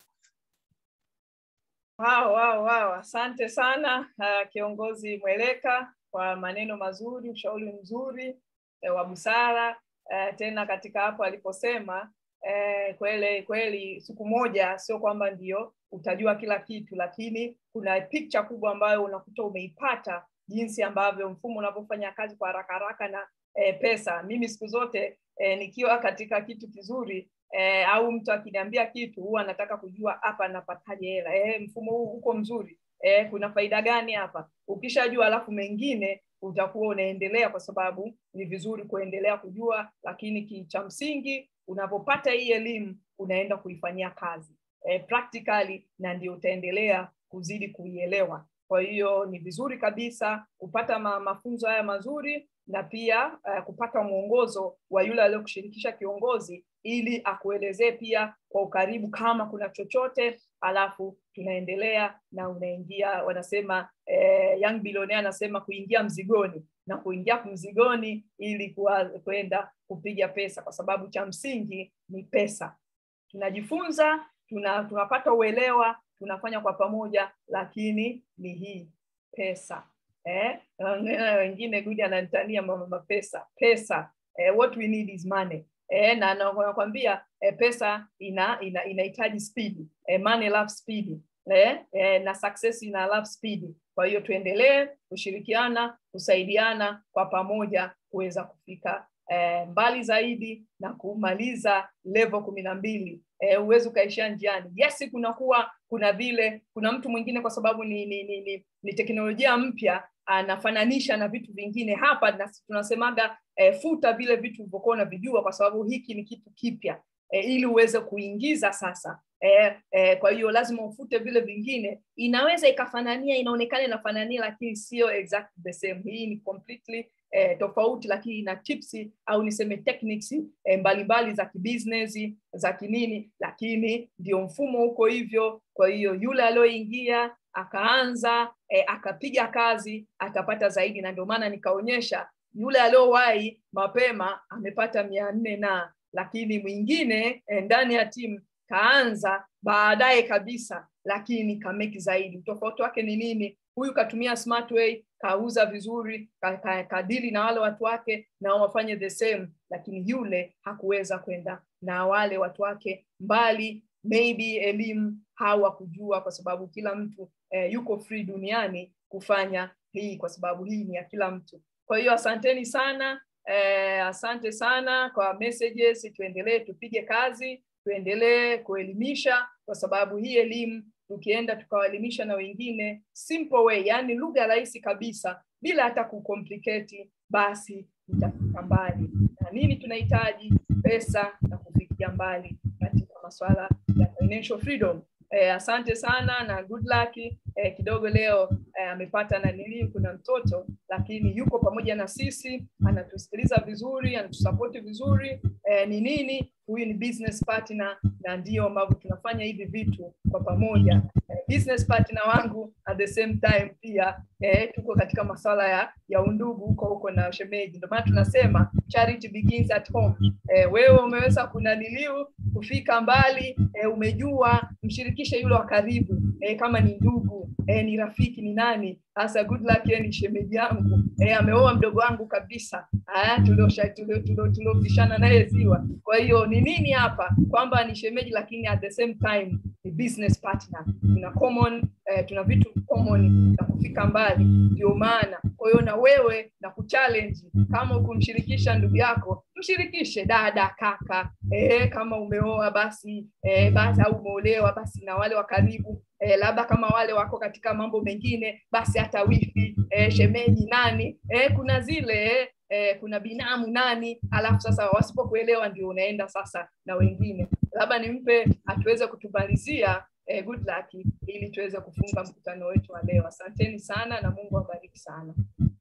Wow, wow, wow. Asante sana uh, kiongozi Mweleka kwa maneno mazuri, ushauri mzuri eh, wa busara eh, tena katika hapo aliposema eh, kweli kweli, siku moja sio kwamba ndio utajua kila kitu, lakini kuna picha kubwa ambayo unakuta umeipata jinsi ambavyo mfumo unavyofanya kazi kwa haraka haraka na eh, pesa. Mimi siku zote eh, nikiwa katika kitu kizuri eh, au mtu akiniambia kitu huwa anataka kujua hapa napataje hela eh, mfumo huu uko mzuri eh, kuna faida gani hapa ukishajua alafu mengine utakuwa unaendelea kwa sababu ni vizuri kuendelea kujua lakini ki cha msingi unapopata hii elimu unaenda kuifanyia kazi eh, practically na ndio utaendelea kuzidi kuielewa kwa hiyo ni vizuri kabisa kupata ma, mafunzo haya mazuri na pia uh, kupata mwongozo wa yule aliyokushirikisha kiongozi ili akuelezee pia kwa ukaribu kama kuna chochote alafu tunaendelea na unaingia wanasema eh, young billionaire anasema kuingia mzigoni na kuingia mzigoni ili kwenda kupiga pesa kwa sababu cha msingi ni pesa tunajifunza tuna, tunapata uelewa tunafanya kwa pamoja lakini ni hii pesa eh? wengine gudi ananitania mama pesa pesa eh, what we need is money eh, na nakwambia eh, pesa ina ina inahitaji speed eh, money love speed eh, eh, na success ina love speed kwa hiyo tuendelee kushirikiana kusaidiana kwa pamoja kuweza kufika eh, mbali zaidi na kumaliza level kumi na mbili eh, uwezi ukaishia njiani yes kunakuwa kuna vile kuna mtu mwingine kwa sababu ni ni, ni, ni, ni teknolojia mpya anafananisha na vitu vingine hapa na tunasemaga eh, futa vile vitu ulivyokuwa unavijua kwa sababu hiki ni kitu kipya eh, ili uweze kuingiza sasa eh, eh, kwa hiyo lazima ufute vile vingine inaweza ikafanania inaonekana inafanania lakini sio exact the same hii ni completely eh, tofauti lakini ina tips au niseme techniques eh, mbalimbali za kibusiness za kinini lakini ndio mfumo huko hivyo kwa hiyo yule aliyoingia akaanza eh, akapiga kazi atapata zaidi na ndio maana nikaonyesha yule aliyowahi mapema amepata mia nne na lakini mwingine eh, ndani ya timu kaanza baadaye kabisa lakini kameki zaidi utofauti wake ni nini huyu katumia smart way kauza vizuri kadili ka, ka na wale watu wake na wafanye the same lakini yule hakuweza kwenda na wale watu wake mbali maybe elimu hawakujua kwa sababu kila mtu eh, yuko free duniani kufanya hii kwa sababu hii ni ya kila mtu kwa hiyo asanteni sana eh, asante sana kwa messages tuendelee tupige kazi tuendelee kuelimisha kwa sababu hii elimu tukienda tukawaelimisha na wengine simple way yani lugha rahisi kabisa bila hata kucomplicate basi tutafika mbali na nini tunahitaji pesa na kufikia mbali katika masuala ya financial freedom eh, asante sana na good luck eh, kidogo leo eh, amepata nanilii kuna mtoto lakini yuko pamoja na sisi anatusikiliza vizuri anatusapoti vizuri eh, ni nini huyu ni business partner na ndio ambavyo tunafanya hivi vitu kwa pamoja eh, business partner wangu at the same time pia eh, tuko katika masuala ya ya undugu huko huko na shemeji ndio maana tunasema charity begins at home eh, wewe umeweza kunaniliu kufika mbali eh, umejua mshirikishe yule wa karibu eh, kama ni ndugu eh, ni rafiki ni nani sasa good luck yeye ni shemeji yangu eh, ameoa mdogo wangu kabisa ah, tuliopishana naye ziwa kwa hiyo ni nini hapa kwamba ni shemeji lakini at the same time ni business partner tuna common eh, tuna vitu common na kufika mbali ndio maana kwa hiyo na wewe na kuchallenge kama ukumshirikisha ndugu yako mshirikishe dada kaka eh, kama umeoa basi eh, basi au umeolewa basi na wale wa karibu eh, labda kama wale wako katika mambo mengine basi hata wifi eh, shemeji nani eh, kuna zile eh, kuna binamu nani alafu sasa wasipokuelewa ndio unaenda sasa na wengine labda nimpe atuweze kutumalizia eh, good luck ili tuweze kufunga mkutano wetu wa leo asanteni sana na mungu awabariki sana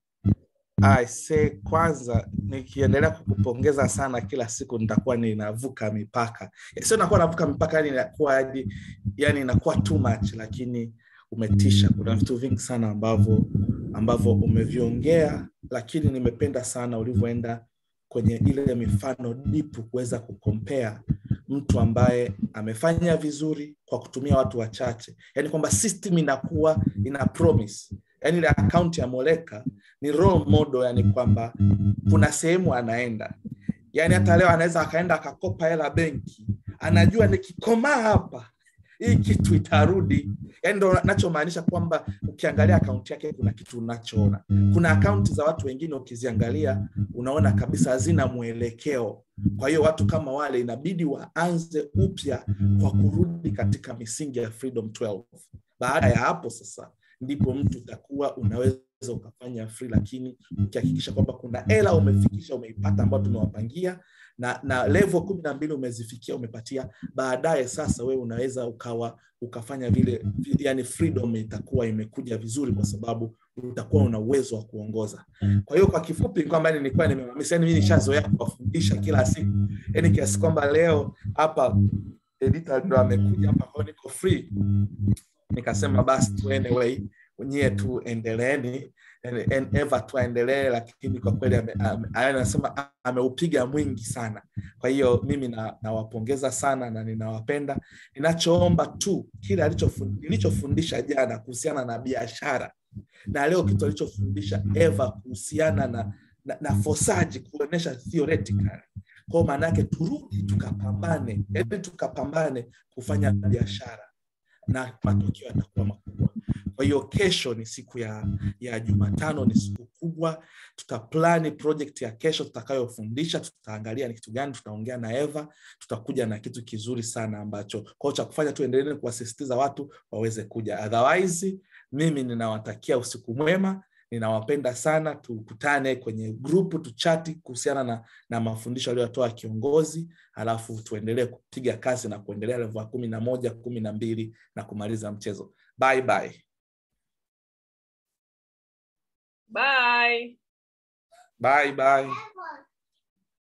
Aise, kwanza nikiendelea kukupongeza sana kila siku nitakuwa ninavuka mipaka sio nakuwa navuka mipaka yani inakuwa yani, yani inakuwa too much lakini umetisha kuna vitu vingi sana ambavyo ambavyo umeviongea lakini nimependa sana ulivyoenda kwenye ile mifano dipu kuweza kukompea mtu ambaye amefanya vizuri kwa kutumia watu wachache yaani kwamba system inakuwa ina promise yaani ile akaunti ya moleka ni role model yani kwamba kuna sehemu anaenda yaani hata leo anaweza akaenda akakopa hela benki anajua nikikomaa hapa hii kitu itarudi yani ndo nachomaanisha kwamba ukiangalia akaunti yake kuna kitu unachoona kuna akaunti za watu wengine ukiziangalia unaona kabisa hazina mwelekeo kwa hiyo watu kama wale inabidi waanze upya kwa kurudi katika misingi ya freedom 12 baada ya hapo sasa ndipo mtu utakuwa unaweza ukafanya free lakini ukihakikisha kwamba kuna hela umefikisha umeipata ambayo tumewapangia na na level kumi na mbili umezifikia umepatia baadaye sasa wewe unaweza ukawa ukafanya vile yani freedom itakuwa imekuja vizuri kwa sababu utakuwa una uwezo wa kuongoza kwa hiyo kwa kifupi kwamba nilikuwa nimemamisa yani mimi nishazoea kuwafundisha kila siku yani kiasi kwamba leo hapa editor ndo amekuja hapa kwa niko free nikasema basi tu anyway nyie tu endeleeni eva tuaendelee lakini kwa kweli anasema ameupiga mwingi sana kwa hiyo mimi nawapongeza na sana na ninawapenda ninachoomba tu kile nilichofundisha jana kuhusiana na biashara na leo kitu alichofundisha eva kuhusiana na, na, na fosaji kuonyesha theoretical kwao maana yake turudi tukapambane yani tukapambane kufanya biashara na matokeo yatakuwa makubwa kwa hiyo kesho ni siku ya ya jumatano ni siku kubwa tutaplani project ya kesho tutakayofundisha tutaangalia ni kitu gani tutaongea na eva tutakuja na kitu kizuri sana ambacho kwao cha kufanya tuendelee kuwasisitiza watu waweze kuja otherwise mimi ninawatakia usiku mwema ninawapenda sana tukutane kwenye grupu tuchati kuhusiana na, na mafundisho aliyotoa kiongozi alafu tuendelee kupiga kazi na kuendelea levo ya kumi na moja kumi na mbili na kumaliza mchezo bye bye bye bye bye